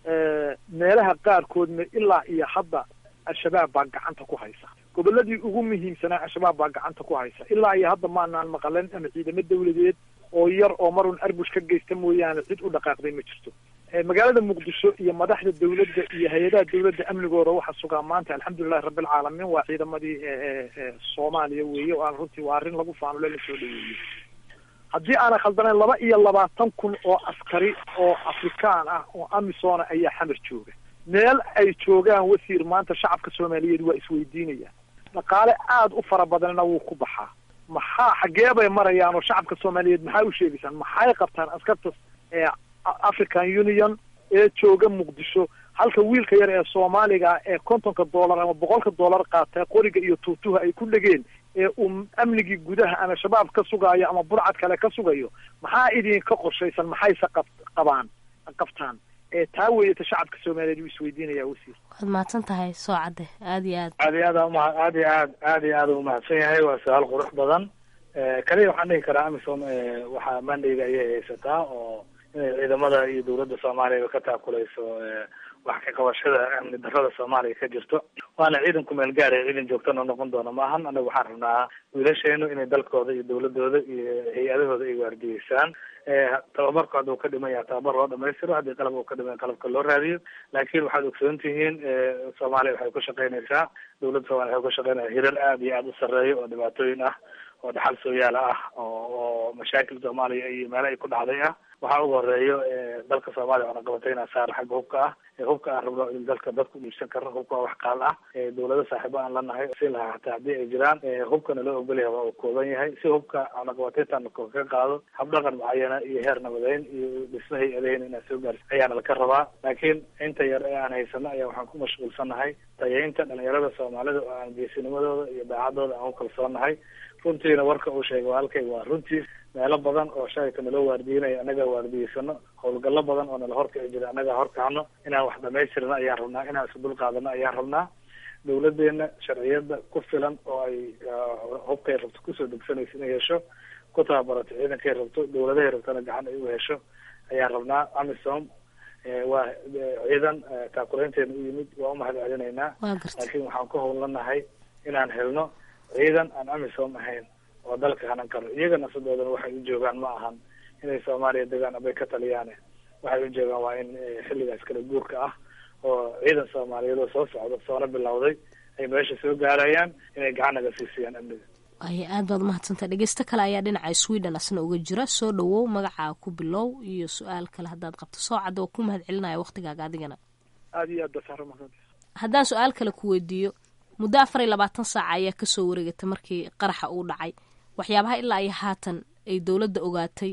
meelaha qaarkoodna ilaa iyo hadda al-shabaab baa gacanta ku haysa goboladii ugu muhiimsanaa al-shabaab baa gacanta ku haysa ilaa iyo hadda maanaan maqalen ama ciidamo dawladeed oo yar oo marun arbush ka geysta mooyaane cid u dhaqaaqday ma jirto magaalada muqdisho iyo madaxda dawladda iyo hay-adaha dawladda amnigooda waxaa sugaa maanta alxamdulilahi rabbilcaalamiin waa ciidamadii soomaaliya weeye oo aan runtii waa arrin lagu faanule la soo dhaweeyey haddii aanan khaldanayn laba iyo labaatan kun oo askari oo afrikaan ah oo amisona ayaa xamar jooga meel ay joogaan wasiir maanta shacabka soomaaliyeed waa isweydiinayaan dhaqaale aada u fara badanna wuu ku baxaa maxaa xaggee bay marayaan oo shacabka soomaaliyeed maxaa u sheegaysaan maxay qabtaan askarta ee african union ee jooga muqdisho halka wiilka yar ee soomaaliga ee kontonka dollar ama boqolka dollar qaata qoriga iyo tuutuha ay ku dhegeen ee uu amnigii gudaha ama shabaab ka sugaayo ama burcad kale ka sugayo maxaa idinka qorshaysan maxayse qab qabaan qabtaan ee taa weeyata shacabka soomaaliyeed uu isweydiinaya wasiir waad mahadsan tahay soo cadde aada iyo aad aad iyo aad uma aad iyo aad aad iyo aad umahadsan yahay waa su-aal qurux badan kaliya waxaan dhihi karaa amisom waxaa mandayga ayay haysataa oo inay ciidamada iyo dawladda soomaaliya ka taakulayso wax ka qabashada amni darrada soomaaliya ka jirto waana ciidan kumeel gaaraya ciidan joogtana noqon doona ma ahan anaga waxaan rabnaa wiilasheenu inay dalkooda iyo dawladooda iyo hay-adahooda ay waardiyeysaan tababarku hadduu ka dhiman yaha tababar loo dhamaystiro haddii qalab uu ka dhiman qalabka loo raadiyo laakiin waxaad ogsoon tihiin soomaaliya waxay ku shaqaynaysaa dawladda soomaliya waxay ku shaqaynaysaa hirar aada iyo aada u sarreeya oo dhibaatooyin ah oo dhaxal sooyaala ah oo oo mashaakil soomaaliya iyo meelo ay ku dhacday ah waxaa ugu horeeyo dalka soomaaliya waxna qabatay inaa saar xagga hubka ah hubka aan rabno in dalka dadku iibsan karno hubka waa wax qaal ah dawlado saaxiibo aan lanahay siin lahaa hataa haddii ay jiraan hubkana loo ogolyahay waa uu kooban yahay si hubka cunaqabateyntaan ka qaado habdhaqan mucayana iyo heer nabadeyn iyo dhismo hay-adaheyn inaan soo gaarsi ayaana laka rabaa laakiin inta yar ee aan haysano ayaa waxaan ku mashquulsanahay tayeynta dhalinyarada soomaalida oo aan geesinimadooda iyo daacadooda aan ku kalsoonahay runtiina warka uu sheegay walaalkayga waa runtii meelo badan oo shalayka naloo waardiinayo annaga waardiyeysano howlgallo badan oo nala horkici jira annaga horkacno inaan wax dhamaystirno ayaan rabnaa inaan isu dul qaadano ayaan rabnaa dawladeena sharciyada ku filan oo ay hubkay rabto kusoo degsanayso inay hesho ku tababarato ciidankay rabto dawladahay rabtona gacan ay u hesho ayaan rabnaa amisom waa ciidan taakulaynteena u yimid waa umahad celinaynaa laakiin waxaan ku howlanahay inaan helno ciidan aan amisom ahayn oo dalka hanan karo iyaga nafsadoodana waxay u joogaan ma ahan inay soomaaliya degaan abay ka taliyaane waxay u joogaan waa in xilligaas kala guurka ah oo ciidan soomaaliyeed oo soo socda soona bilowday ay meesha soo gaarayaan inay gacan naga siisiyaan amniga waaya aad baad umahadsantaha dhegeysto kale ayaa dhinaca sweden asna uga jira soo dhawow magacaa ku bilow iyo su-aal kale haddaad qabto soo cadda oo ku mahad celinaya waktigaaga adigana aada iyo aad basaaro mahad haddaan su-aal kale ku weydiiyo muddo afar iyo labaatan saaca ayaa kasoo wareegatay markii qaraxa uu dhacay waxyaabaha ilaa iyo haatan ay dowladda ogaatay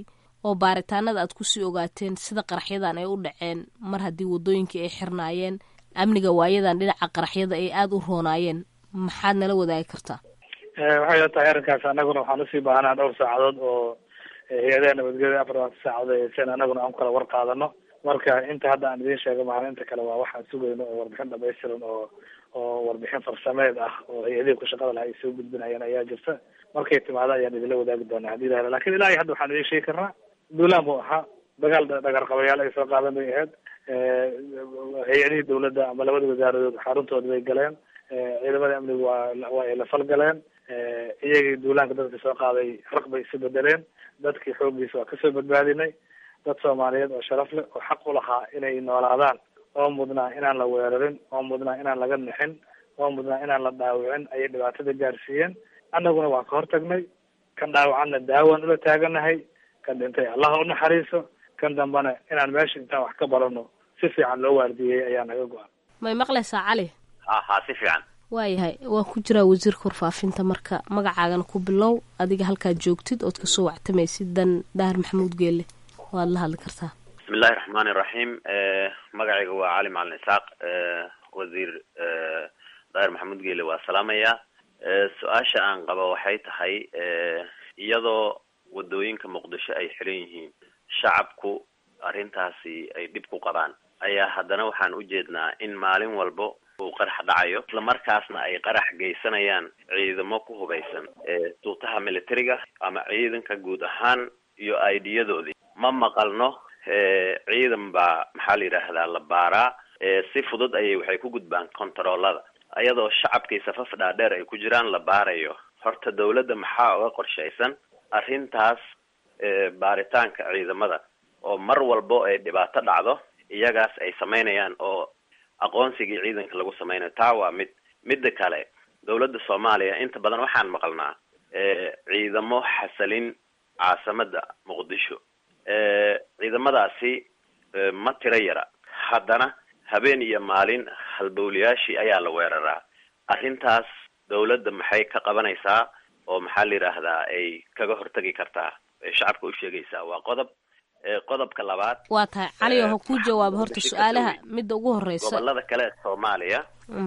oo baaritaanada aad kusii ogaateen sida qaraxyadan ay u dhaceen mar haddii waddooyinkii ay xirnaayeen amniga waayadan dhinaca qaraxyada ay aada u roonaayeen maxaad nala wadaagi kartaa waxay la tahay arrinkaas anaguna waxaan usii baahanaa dhowr saacadood oo hay-adaha nabadgelya afar labaatan saacadood ay hayseen anaguna aan kala war qaadano marka inta hadda aan idiin sheego maahan inta kale waa waxaan sugayno oo warbixin dhamaystiran oo oo warbixin farsameed ah oo hay-adihii ku shaqada laha ay soo gudbinayaan ayaa jirta markay timaado ayaan idinla wadaagi doonaa haddii ilaha lakin ilaa iyo hadda waxaan idiin sheegi karnaa duulaan buu ahaa dagaal dhagarqabayaal ay soo qaadan bay ahayd hay-adihii dawladda ama labada wasaaradood xaruntooda bay galeen ciidamada amniga waa waa ay la falgaleen iyagii duulaanka dadka soo qaaday raq bay isu bedeleen dadkii xooggiisa waa kasoo badbaadinay dad soomaaliyeed oo sharaf leh oo xaq u lahaa inay noolaadaan oo mudnaa inaan la weerarin oo mudnaa inaan laga nixin oo mudnaa inaan la dhaawicin ayay dhibaatada gaarsiiyeen annaguna waa ka hortagnay kan dhaawacanna daawaan ula taaganahay kan dhintay allaha u naxariiso kan dambana inaan meesha intaan wax ka barano si fiican loo waardiyey ayaa naga go-an may maqlaysaa cali ha ha si fiican waayahay waa ku jiraa wasiirka warfaafinta marka magacaagana ku bilow adiga halkaad joogtid ood kasoo wactamaysid dan dahar maxamuud geelle waad la hadli kartaa bismi illahi raxmaani iraxiim magacayga waa cali macalin isaaq wasiir daahir maxamuud geele waa salaamaya su-aasha aan qabo waxay tahay iyadoo wadooyinka muqdisho ay xiran yihiin shacabku arrintaasi ay dhib ku qabaan ayaa haddana waxaan ujeednaa in maalin walbo uu qarax dhacayo islamarkaasna ay qarax geysanayaan ciidamo ku hubaysan tuutaha militariga ama ciidanka guud ahaan iyo aidiyadoodii ma maqalno ciidan baa maxaa la yidhaahdaa la baaraa si fudud ayay waxay ku gudbaan contaroolada iyadoo shacabkii safaf dhaadheer ay ku jiraan la baarayo horta dawladda maxaa uga qorshaysan arrintaas baaritaanka ciidamada oo mar walbo ay dhibaato dhacdo iyagaas ay samaynayaan oo aqoonsigii ciidanka lagu samaynayo taa waa mid midda kale dawladda soomaaliya inta badan waxaan maqalnaa ciidamo xasalin caasimada muqdisho ciidamadaasi ma tiro yara haddana habeen iyo maalin halbowlayaashii ayaa la weeraraa arrintaas dawladda maxay ka qabanaysaa oo maxaa la yidhaahdaa ay kaga hortagi kartaa ay shacabka u sheegaysaa waa qodob qodobka labaad waa tahay cali oo ha ku jawaaba horta su-aalaha midda ugu horeysa gobolada kale ee soomaaliya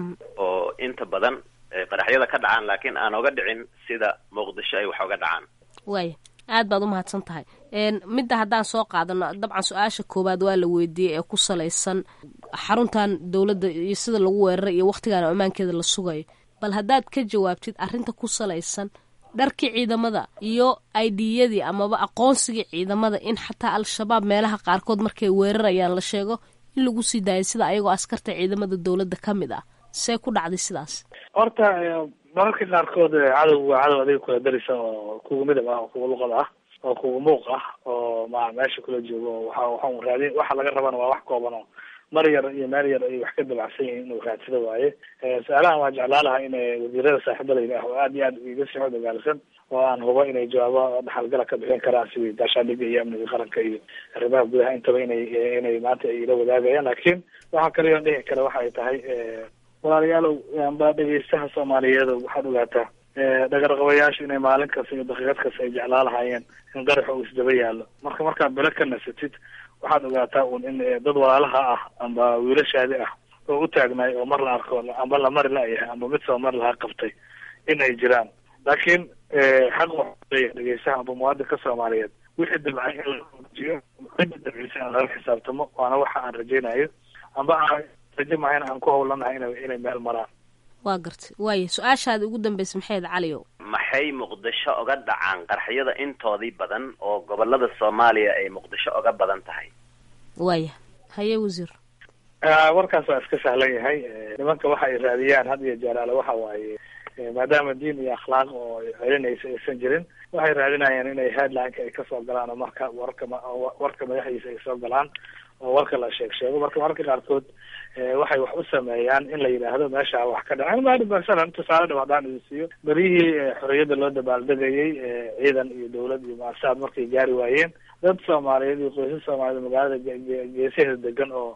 oo inta badan qaraxyada ka dhacaan laakiin aan oga dhicin sida muqdisho ay wax oga dhacaan waaya aad baad umahadsan tahay midda haddaan soo qaadano dabcan su-aasha koowaad waa la weydiiyey ee ku salaysan xaruntan dowladda iyo sida lagu weeraray iyo waktigaan ammaankeeda la sugayo bal haddaad ka jawaabtid arrinta ku salaysan dharkii ciidamada iyo idiyadii amaba aqoonsigii ciidamada in xataa al-shabaab meelaha qaarkood markay weerarayaan la sheego in lagu sii daayay sida ayagoo askarta ciidamada dowladda ka mid ah see ku dhacday sidaas horta mararka qaarkood cadow waa cadow adiga kula darisa oo kuga midab ah oo kuga luqad ah oo kuga muuq ah oo ma meesha kula joogo waxa waxaan raadin waxa laga rabana waa wax kooban oo mar yar iyo meel yar ay wax ka dabacsan yihiin inuu raadsado waaye su-aalahan waa jeclaan lahaa in wasiirada saaxiibadayda ah oo aad iyo aad iga sii xod ogaalsan oo aan hubo inay jawaabo dhaxalgala ka bixin karaan sidii gaashaandhiga iyo amniga qaranka iyo arrimaha gudaha intaba inay inay maanta ay ila wadaagayaan laakiin waxa kale oo dhihi kara waxa ay tahay walaalayaalow amba dhegeystaha soomaaliyeed waxaad ogaataa dhagarqabayaashu inay maalin kasta iyo daqiiqad kasta ay jeclaa lahaayeen in qaraxa uu isdaba yaallo marka markaad bele ka nasatid waxaad ogaataa un in dad walaalaha ah amba wiilashaadi ah oo u taagnaay oo mar la arko amba la mari la-yahay amba mid soo mar laha qabtay in ay jiraan laakiin xaq waxaleeyahay dhegeystaha amba muwaadinka soomaaliyeed wixii dabcay in la jiyo cidda dabcisa in lala xisaabtamo waana waxa aan rajaynayo amba aan rajo mahayn aan ku howlanahay ina inay meel maraan waa gartay waaya su-aashaada ugu dambaysa maxayd caliyow maxay muqdisho oga dhacaan qaraxyada intoodii badan oo gobolada soomaaliya ay muqdisho oga badan tahay waaya haye wasiir warkaas waa iska sahlan yahay nimanka waxa ay raadiyaan had iyo jeer ale waxa waaye maadaama diin iyo akhlaaq oo celinaysa aysan jirin waxay raadinayaan inay headlineka ay kasoo galaan oo marka warka warka madaxdiisa ay soo galaan oo warka la sheeg sheego marka mararka qaarkood waxay wax u sameeyaan in la yidhaahdo meesha wax ka dhaca maali masalan tusaale dhab haddaan idin siiyo beryihii xorriyadda loo dabaaldegayay ciidan iyo dawlad iyo maasaad markay gaari waayeen dad soomaaliyeed iyo qoysas soomaaliyeed magaalada geesaheeda degan oo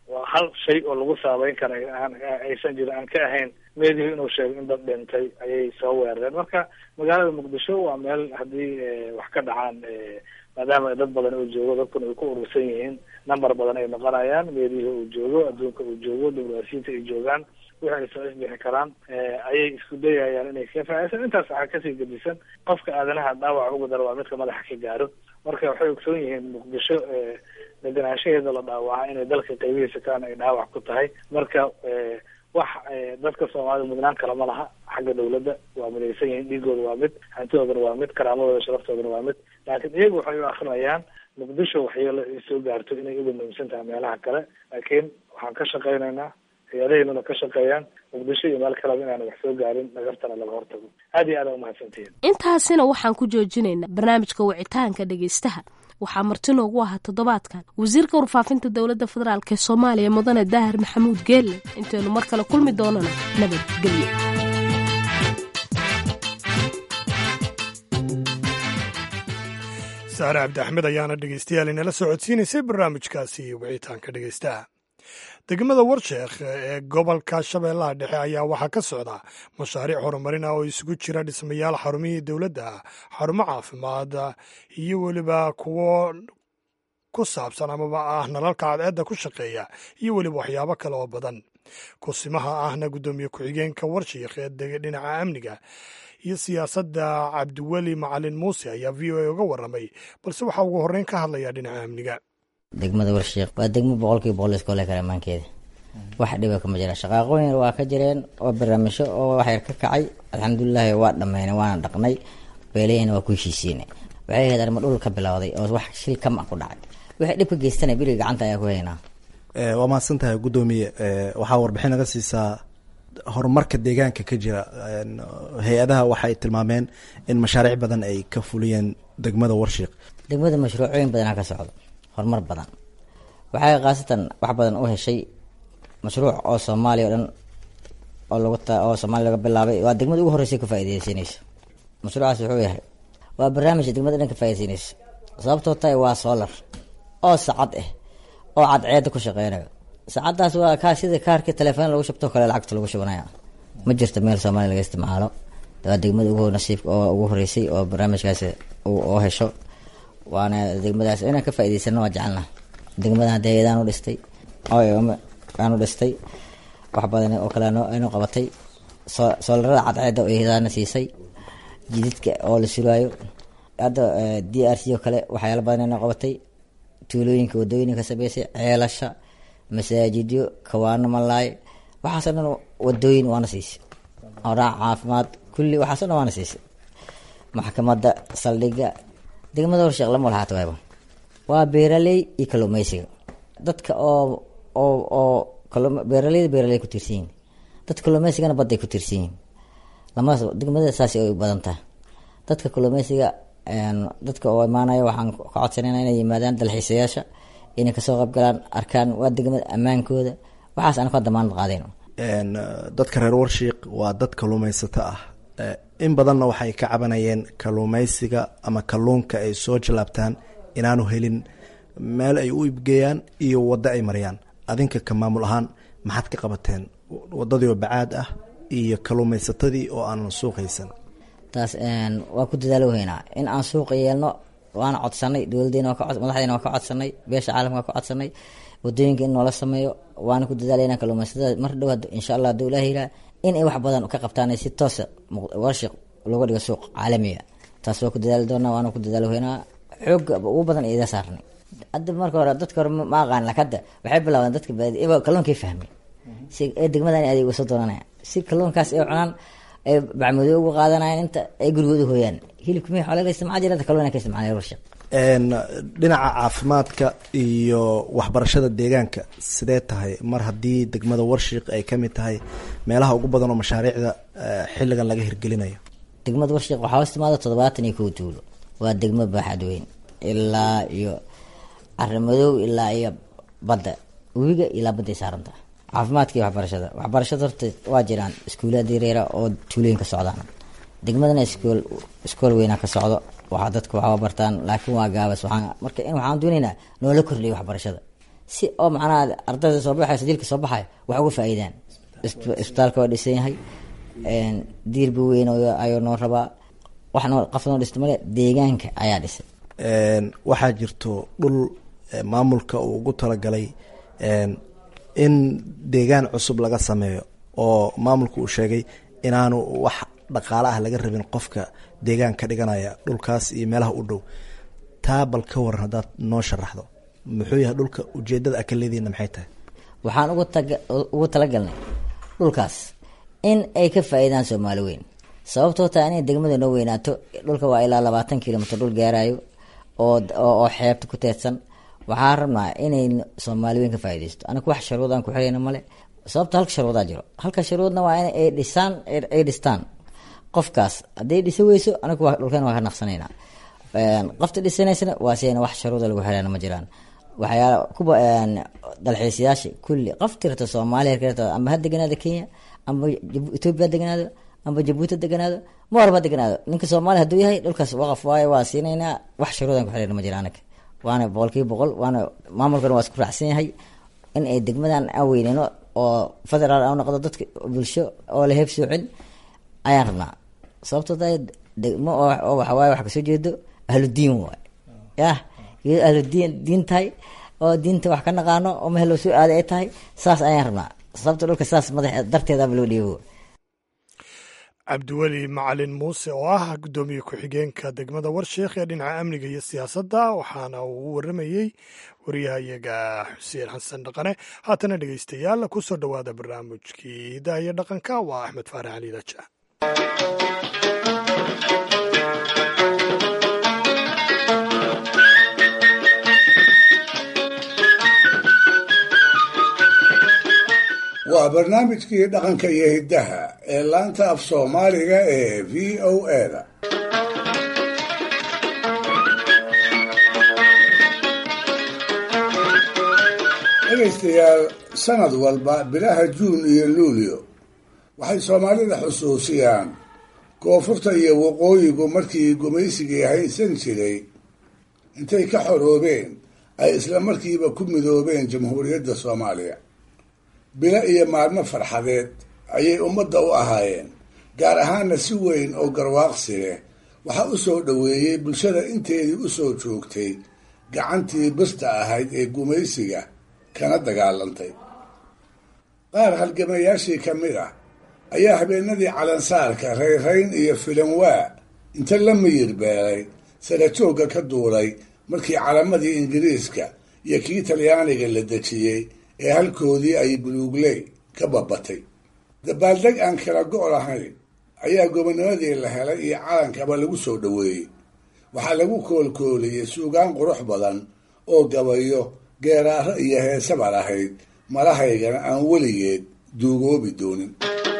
waa hal shay oo lagu saabeyn kara aan aysan jirin aan ka ahayn meedihu inuu sheego in dad dhintay ayay soo weerareen marka magaalada muqdisho waa meel haddii wax ka dhacaan maadaama dad badan uu joogo dadkuna ay ku urursan yihiin number badan ay noqonayaan meedihi uu joogo adduunka uu joogo diblomaasiyiinta ay joogaan wixii ay soo isbixi karaan ayay isku dayayaan inay ka faaisan intaas waxaa kasii gedisan qofka aadanaha dhaawac ugu daro waa midka madaxa ka gaaro marka waxay ogsoon yihiin muqdisho deganaanshaheeda la dhaawacaa inay dalka qaybihiisa kalena ay dhaawac ku tahay marka wax dadka soomaalida mudnaan kale ma laha xagga dawladda waa midaysan yihiin dhiigooda waa mid hantidoodana waa mid karaamadooda sharaftoodana waa mid laakiin iyagu waxay u akrinayaan muqdisho waxyeelo ay soo gaarto inay uga muhiimsan tahay meelaha kale laakiin waxaan ka shaqaynaynaa hay-adaheynuna ka shaqeeyaan muqdisho iyo meel kaleba inaana wax soo gaarin nagartana laga hortago aad iyo aad a umahadsantihiin intaasina waxaan ku joojinaynaa barnaamijka wicitaanka dhegaystaha waxaa marti noogu ahaa toddobaadkan wasiirka warfaafinta dowladda federaalk ee soomaaliya mudane daahir maxamuud geelle intaynu mar kale kulmi doonana nabadgelyo saare cabdi axmed ayaana dhegeystayaal inala soo codsiinaysay barnaamijkaasi wicitaanka dhegeystaha degmada warsheekh ee gobolka shabeellaha dhexe ayaa waxaa ka socda mashaariic horumarin ah oo isugu jira dhismayaal xarumihii dowladda xarumo caafimaad iyo weliba kuwo ku saabsan amaba ah nalalka cadceedda ku shaqeeya iyo weliba waxyaabo kale oo badan kusimaha ahna guddoomiye ku-xigeenka warsheekh ee dega dhinaca amniga iyo siyaasadda cabdiweli macalin muuse ayaa v o a uga warramay balse waxaa ugu horreyn ka hadlaya dhinaca amniga degmada warsheekh waa degmo boqolkiiba boqol iskoole kale amaankeeda wax dhiba kama jira shaqaaqooyin waa ka jireen oo barnaamijyo oo waxyar ka kacay alxamdulilaahi waa dhammaynay waana dhaqnay beelahina waa ku heshiisiinay waxay ahayd arrimo dhul ka bilowday oo wax shil kama ku dhacay wixii dhib ka geystanay biriga gacanta ayaa ku haynaa waa mahadsan tahay guddoomiye waxaa warbixin naga siisaa horumarka deegaanka ka jira hay-adaha waxay tilmaameen in mashaariic badan ay ka fuliyeen degmada warshiiq degmada mashruucooyin badanaa ka socdo horumar badan waxay khaasatan wax badan u heshay mashruuc oo soomaaliya o dhan oo lagu oo soomaaliya laga bilaabay waa degmada ugu horreysay ka faaideysanayso mashruucaas wuxuu yahay waa barnaamijka degmada dhan ka faaideysanayso sababtoo tahay waa solar oo sacad ah oo cadceeda ku shaqeynayo saacaddaas waa kaa sida kaarkii telefoon lagu shubtoo kale lacagta lagu shubanaya ma jirto meel soomaaliya laga isticmaalo waa degmada ugu nasiibka oo ugu horeysay oo barnaamijkaasi oo hesho waana degmadaas inaan ka faa'idaysano waa jecelna degmadan hadda hay-adaan u dhistay aan u dhistay wax badan oo kale aynu qabatay soo soolarada cadceedda oo hay-adaana siisay jididka oo la suraayo hadda d r c oo kale waxyaala badan aynu qabatay tuulooyinka wadooyinka sameysay ceelasha masaajidyo kawaano malaay waxaasoo dhan wadooyin waana siisay oraac caafimaad kulli waxaaso dhan waana siisay maxkamadda saldhiga degmada warsheekh lama walahaata waaba waa beeraley iyo kalluumeysiga dadka oo oo oo beeraleyda beeraley ku tiirsan yihin dadka kalluumeysigana badday ku tiirsan yihin lamadaas degmada saas ay badan tahay dadka kalluumeysiga dadka oo imaanaya waxaan ka codsanayna inay yimaadaan dalxiisayaasha inay kasoo qaybgalaan arkaan waa degmada ammaankooda waxaas aan ka damaanad qaadayno dadka reer warshiiq waa dad kalluumeysato ah in badanna waxay ka cabanayeen kalluumeysiga ama kalluunka ay soo jalaabtaan inaanu helin meel ay u ibgeeyaan iyo waddo ay mariyaan adinka ka maamul ahaan maxaad ka qabateen waddadii oo bacaad ah iyo kalluumeysatadii oo aanan suuqaysan taas waa ku dadaalo haynaa in aan suuqa yeelno waana codsanay dowladeena madaxdeena waa ka codsanay beesha caalamka waa ka codsanay wadooyinka in noola sameeyo waana ku dadaalayna kalluumeysatada mar dhow insha allah haduu ilaah yiraa in ay wax badan ka qabtaan si toosa warshiq looga dhigo suuq caalamiga taas waa ku dadaali doonaa waana ku dadaalo haynaa xooga ugu badan ida saarnay hadda marka hore dadka hore ma aqaan lakada waxay bilaabeen dadka baadi kalluunkay fahmay si ee degmadan adeeg usoo doonanaya si kalluunkaas ay cunaan ay bacmado ugu qaadanayaan inta ay gurigooda hooyaan hilibka mi xoole la isticmaal jira kalluun ka isticmaalay warshiq dhinaca caafimaadka iyo waxbarashada deegaanka sidee tahay mar haddii degmada warshiiq ay ka mid tahay meelaha ugu badan oo mashaariicda xilligan laga hirgelinayo degmada warshiiq waxaa hoos timaada toddobaatan iyo kow tuulo waa degmo baaxad weyn ilaa iyo carimadow ilaa iyo badda webiga ilaa badday saaranta caafimaadka iyo waxbarashada waxbarashada horta waa jiraan iskuulaad yareera oo tuulooyinka socdaan degmadana iskool iskool weynaa ka socdo waxaa dadka waxaa bartaan laakiin waa gaabas waxaan marka in waxaan doonaynaa noola kordhiyo waxbarashada si oo macnaha ardayda soo baxaysa jiilka soo baxaya wax uga faa'iidaan isbitaalka waa dhisan yahay diirbi weyn ayuu noo rabaa wax noo qaf noo dhista male deegaanka ayaa dhisay waxaa jirto dhul maamulka uu ugu talagalay in deegaan cusub laga sameeyo oo maamulka uu sheegay inaanu wax dhaqaale ah laga rabin qofka deegaan ka dhiganaya dhulkaas iyo meelaha u dhow taa bal ka waran haddaad noo sharaxdo muxuu yahay dhulka ujeedada akaleediina maxay tahay waxaan ugu taga ugu talagalnay dhulkaas in ay ka faa'iidaan soomaali weyn sababtoo taa inay degmada noo weynaato dhulka waa ilaa labaatan kilomitr dhul gaarayo oo oo xeebta ku teedsan waxaan rabnaa inay soomaali weyn ka faa'iidaysto anaga wax sharuud aan ku xirayna male sababta halka sharuudaa jiro halka sharuudna waa in ay dhisaan ay dhistaan qofkaas hadday dhisa weyso anagu waa dhulkeen waa ka naqsanaynaa qofta dhisanaysana waa sidayna wax sharuuda lagu xirayna ma jiraan waxyaala kuwa dalxiisayaasha kulli qof tirta soomaaliya tirta amba ha deganaado kenya amba etoobiya ha deganaado amba jabuuti ha deganaado ma warba ha deganaado ninka soomaaliya hadduu yahay dhulkaas waqaf waayo waa siinaynaa wax sharuudan ku xirayna ma jira anaga waana boqolkiiba boqol waana maamulkana waa isku raacsan yahay in ay degmadan aan weyneyno oo federaal aan noqdo dadka bulsho oo la heeb soocin ayaan rabnaa sababtoo tahay degmo oo waxawaaye wax kasoo jeedo ahludiin waay yah iyadoo ahludiin diin tahay oo diinta wax ka naqaano oo mehel loo soo aaday ay tahay saas ayaan rabnaa sababta dhulka saas madax darteedaba loo dhiibo cabdiweli macalin muuse oo ah guddoomiye ku-xigeenka degmada warsheekh ee dhinaca amniga iyo siyaasadda waxaana uu u waramayey wariyahayaga xuseen xasan dhaqane haatana dhegeystayaal ku soo dhowaada barnaamijkii hidaha iyo dhaqanka waa axmed faarax cali raja waa barnaamijkii dhaqanka iyo hiddaha ee laanta af soomaaliga ee v o eda dhegaystayaal sanad walba bilaha juun iyo luulyo waxay soomaalida xusuusiyaan koonfurta iyo waqooyigu markii gumaysigii haysan jiray intay ka xoroobeen ay isla markiiba ku midoobeen jamhuuriyadda soomaaliya bilo iyo maalmo farxadeed ayay ummadda u ahaayeen gaar ahaana si weyn oo garwaaqsi leh waxaa u soo dhoweeyey bulshada inteedii u soo joogtay gacantii birta ahayd ee gumaysiga kana dagaalantay qaar halgamayaashii ka mid ah ayaa habeenadii calansaarka rayrayn iyo filanwaa inta la miyir beelay sarajoogga ka duulay markii calamadii ingiriiska iyo kii talyaaniga la dejiyey ee halkoodii ay buluugley ka babatay dabaaldeg aan kala go' lahayn ayaa gobonimadii la helay iyo calankaba lagu soo dhoweeyey waxaa lagu koolkooliyey suugaan qurux badan oo gabayo geeraaro iyo heesaba lahayd malahaygana aan weligeed duugoobi doonin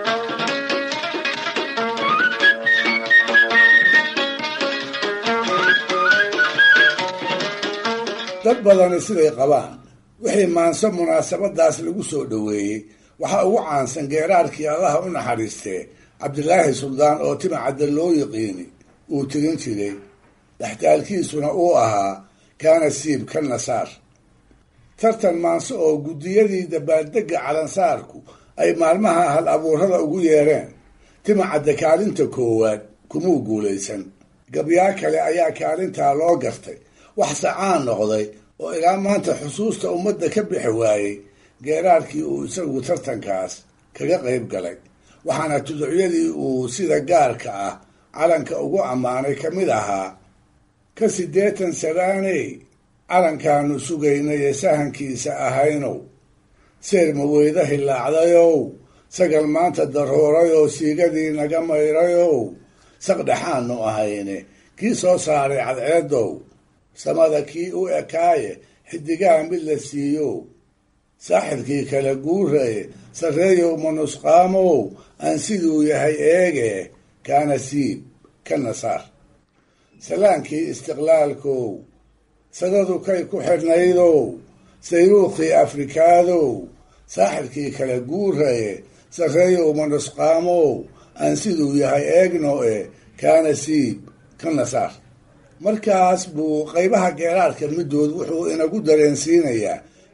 dad badani siday qabaan wixii maanso munaasabadaas lagu soo dhoweeyey waxaa ugu caansan geeraarkii allaha u naxariistee cabdilaahi suldaan oo timacadda loo yiqiini uu tirin jiray dhextaalkiisuna uu ahaa kaana siib ka nasaar tartan maanso oo guddiyadii dabaaldegga calansaarku ay maalmaha hal abuurada ugu yeereen timacadda kaalinta koowaad kumuu guulaysan gabyaa kale ayaa kaalintaa loo gartay wax sacaan noqday oo ilaa maanta xusuusta ummadda ka bixi waayey geeraarkii uu isagu tartankaas kaga qayb galay waxaana tuducyadii uu sida gaarka ah calanka ugu ammaanay ka mid ahaa ka siddeetan sanaaney calankaanu sugaynay ee sahankiisa ahaynow seer maweyda hilaacdayow sagal maanta daroorayoo siigadii naga mayrayow saqdhexaanu ahayne kii soo saaray cadceedow samada kii u ekaaye xidigaha mid la siiyow saaxirkii kala guuraye sarreeyow manusqaamow aan siduu yahay eege kaana siib ka nasaar salaankii istiqlaalkow sadadu kay ku xidhnaydow sayruukhii afrikaadow saaxirkii kala guuraye sarreeyow manusqaamow aan siduu yahay eegno e kaana siib ka nasaar markaas buu qaybaha geeraarka middood wuxuu inagu dareensiinayaa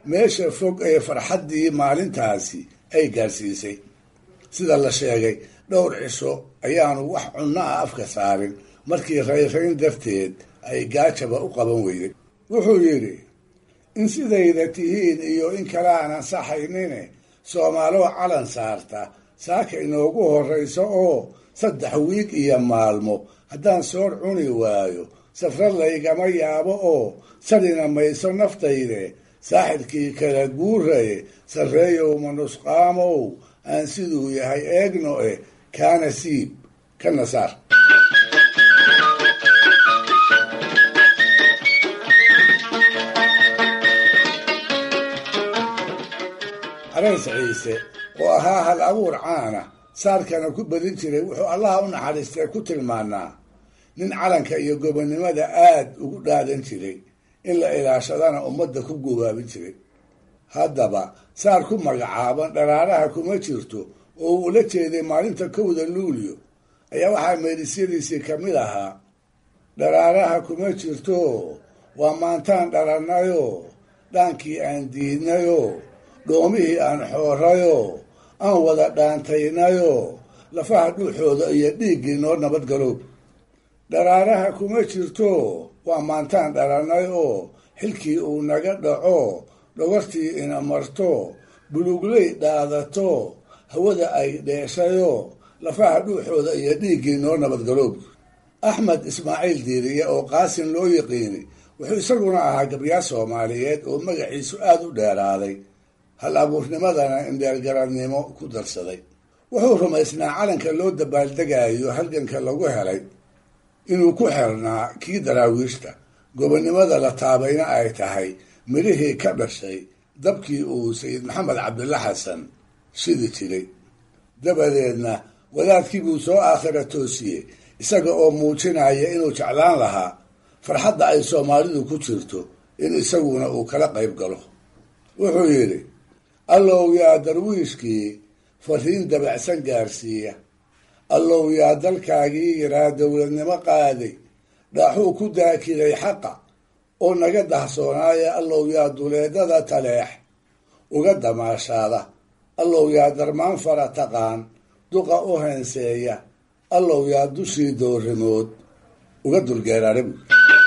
meesha fog ee farxaddii maalintaasi ay gaarsiisay sida la sheegay dhowr cisho ayaanu wax cunno ah afka saarin markii rayrayn darteed ay gaajaba u qaban weyday wuxuu yidhi in sidayda tihiin iyo in kale aan ansaxaynine soomaaloo calan saarta saaka inoogu horrayso oo saddex wiig iyo maalmo haddaan soor cuni waayo safra laygama yaabo oo sadhina mayso naftayde saaxirkii kala guuraye sarreeyow manusqaamow aan siduu yahay eegno eh kaana siib kana saar carays ciise oo ahaa hal abuur caana saarkana ku badin jiray wuxuu allaha u naxariistay ku tilmaanaa nin calanka iyo gobonnimada aad ugu dhaadan jiray in la ilaashadana ummadda ku gubaabin jiray haddaba saar ku magacaaban dharaaraha kuma jirto oo uu ula jeeday maalinta kowda luulyo ayaa waxaa meedisyadiisii ka mid ahaa dharaaraha kuma jirto waa maantaan dhalannayoo dhaankii aan diidnayoo dhoomihii aan xoorayoo aan wada dhaantaynayoo lafaha dhuuxooda iyo dhiiggii noo nabadgaloob dharaaraha kuma jirto waa maantaan dhalannay oo xilkii uu naga dhaco dhogortii ina marto bulugley dhaadato hawada ay dheeshayoo lafaha dhuuxooda iyo dhiiggii noo nabadgaloob axmed ismaaciil diiriye oo qaasin loo yiqiinay wuxuu isaguna ahaa gabyaa soomaaliyeed oo magaciisu aada u dheeraaday hal abuurnimadana indheergaradnimo ku darsaday wuxuu rumaysnaa calanka loo dabaaldegayo halganka lagu helay inuu ku xirnaa kii daraawiishta gobonnimada la taabayna ay tahay midhihii ka dhashay dabkii uu sayid maxamed cabdilla xasan shidi jiray dabadeedna wadaadkii buu soo aakhira toosiyey isaga oo muujinaya inuu jeclaan lahaa farxadda ay soomaalidu ku jirto in isaguna uu kala qayb galo wuxuu yidhi allow yaa darwiishkii fariin dabacsan gaarsiiya allow yaa dalkaagii yaraa dowladnimo qaaday dhaaxuu ku daakiday xaqa oo naga dahsoonaaya allow yaa duleedada taleex uga damaashaada allow yaa darmaan fara taqaan duqa u heenseeya allow yaa dushii doorimood uga dulgeeraara buui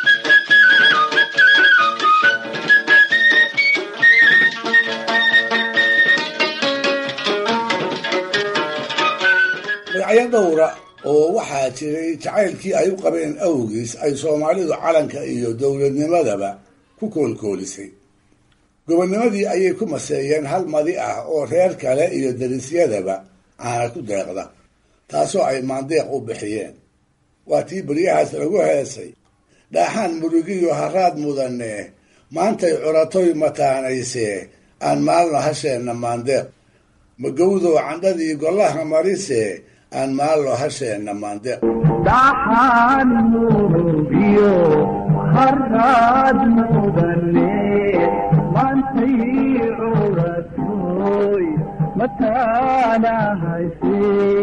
magacyo dhowra oo waxaa jiray jacaylkii ay u qabeen awgiis ay soomaalidu calanka iyo dowladnimadaba ku koolkoolisay gobonnimadii ayay ku maseeyeen hal madi ah oo reer kale iyo darisyadaba caana ku deeqda taasoo ay maandeeq u bixiyeen waa tii beryahaas lagu heesay dhaaxaan murugiyo haraad mudane maantay curatoy mataanaysee aan maalno hasheenna maandeeq magowdow candhadii gollaha marise aan maalno hasheenna maandeeq dhaxaan murugiyo haraad mudane maantay curatoy mataana hayse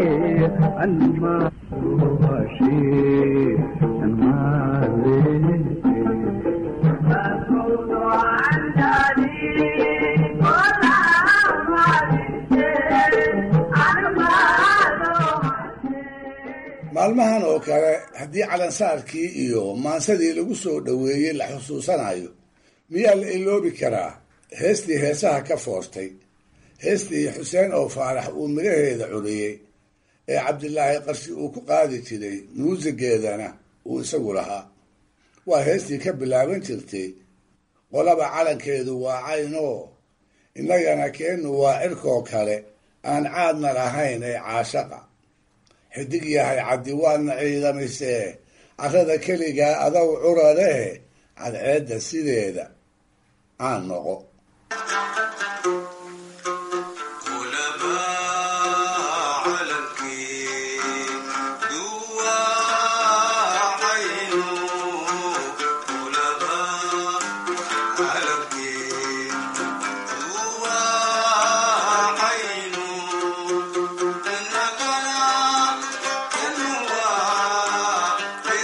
anmaruhashe maalmahan oo kale haddii calansaarkii iyo maansadii lagu soo dhoweeyey la xusuusanayo miyaa la iloobi karaa heestii heesaha ka foortay heestii xuseen oo faarax uu midhaheeda curiyey ee cabdilaahi qarshi uu ku qaadi jiray muusigeedana uu isagu lahaa waa heestii ka bilaaban jirtay qolaba calankeedu waa caynoo innagana keennu waa cirkoo kale aan caadna lahayn ee caashaqa xidig yahay caddi waadna ciidamisee carrada keligaa adow curaleh cadceedda sideeda aan noqo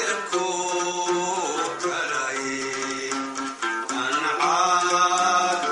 An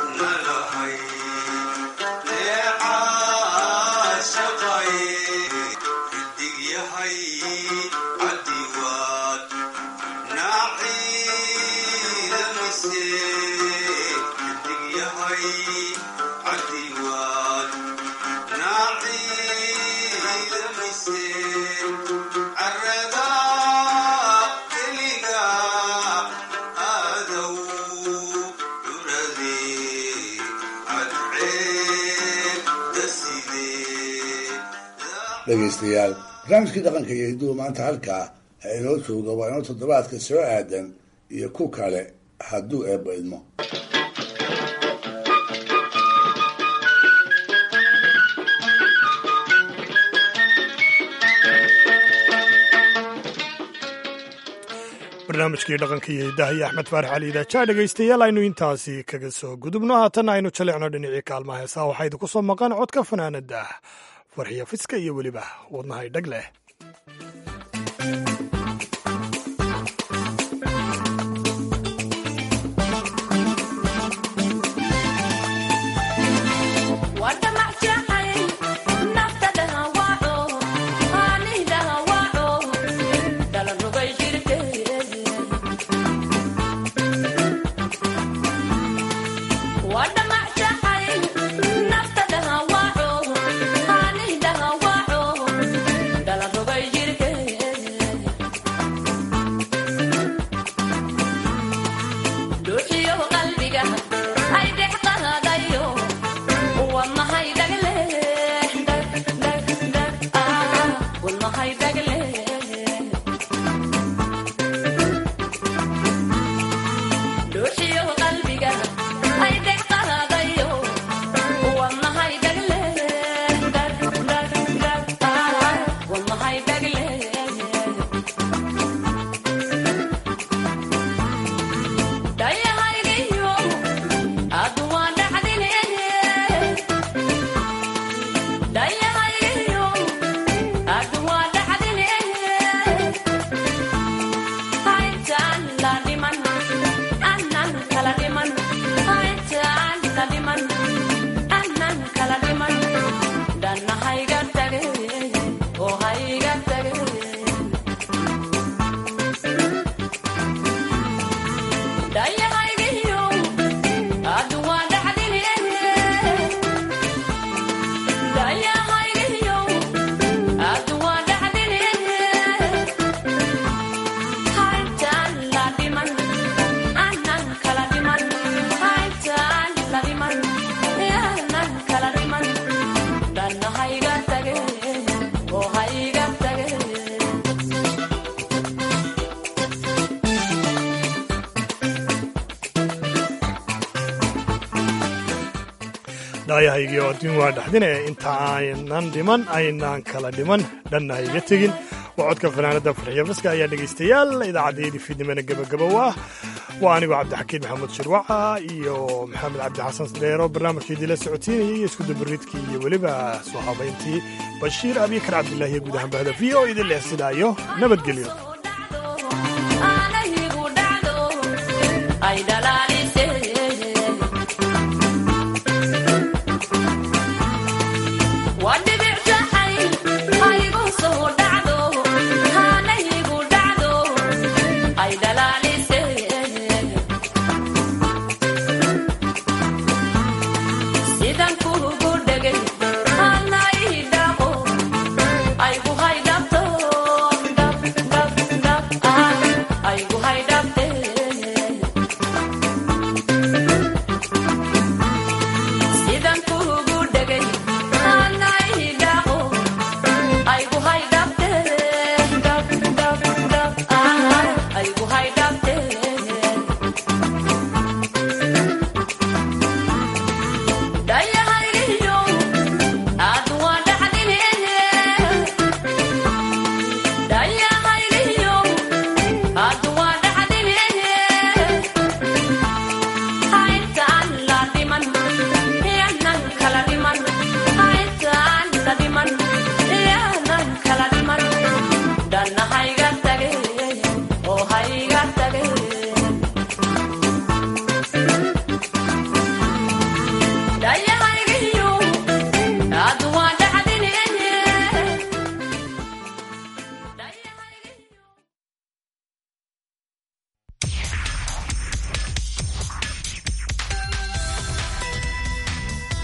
dhegaystayaal barnaamijkii dhaqanka iyo hidduhu maanta halkaa ha inoo jooga waa inoo toddobaadka soo aadan iyo ku kale hadduu eebba idmo barnaamijkii dhaqanka iyo hiddaha iyo axmed faarax cali idaajaa dhegaystayaal aynu intaasi kaga soo gudubno haatanna aynu jalicno dhinacii kaalmaha heesaha waxaa idinku soo maqan codka fanaanada farxiyo fiska iyo weliba wadnahay dhag leh dhaayahaygii oo adduun waa dhaxdine inta aynan dhiman aynaan kala dhiman dhanna ha iga tegin waa codka fanaanada farxiyo fiska ayaa dhegaystayaal idaacaddayadii fiidnimana gebagabow ah waa anigoo cabdixakiin maxamuud shirwaca iyo maxamed cabdi xasan sadeero barnaamijka idila socotiinayay iyo iskudabariidkii iyo weliba soo habayntii bashiir abikar cabdilaahi iyo guud ahaan bahda v o idin leh sidaayo nabadgelyo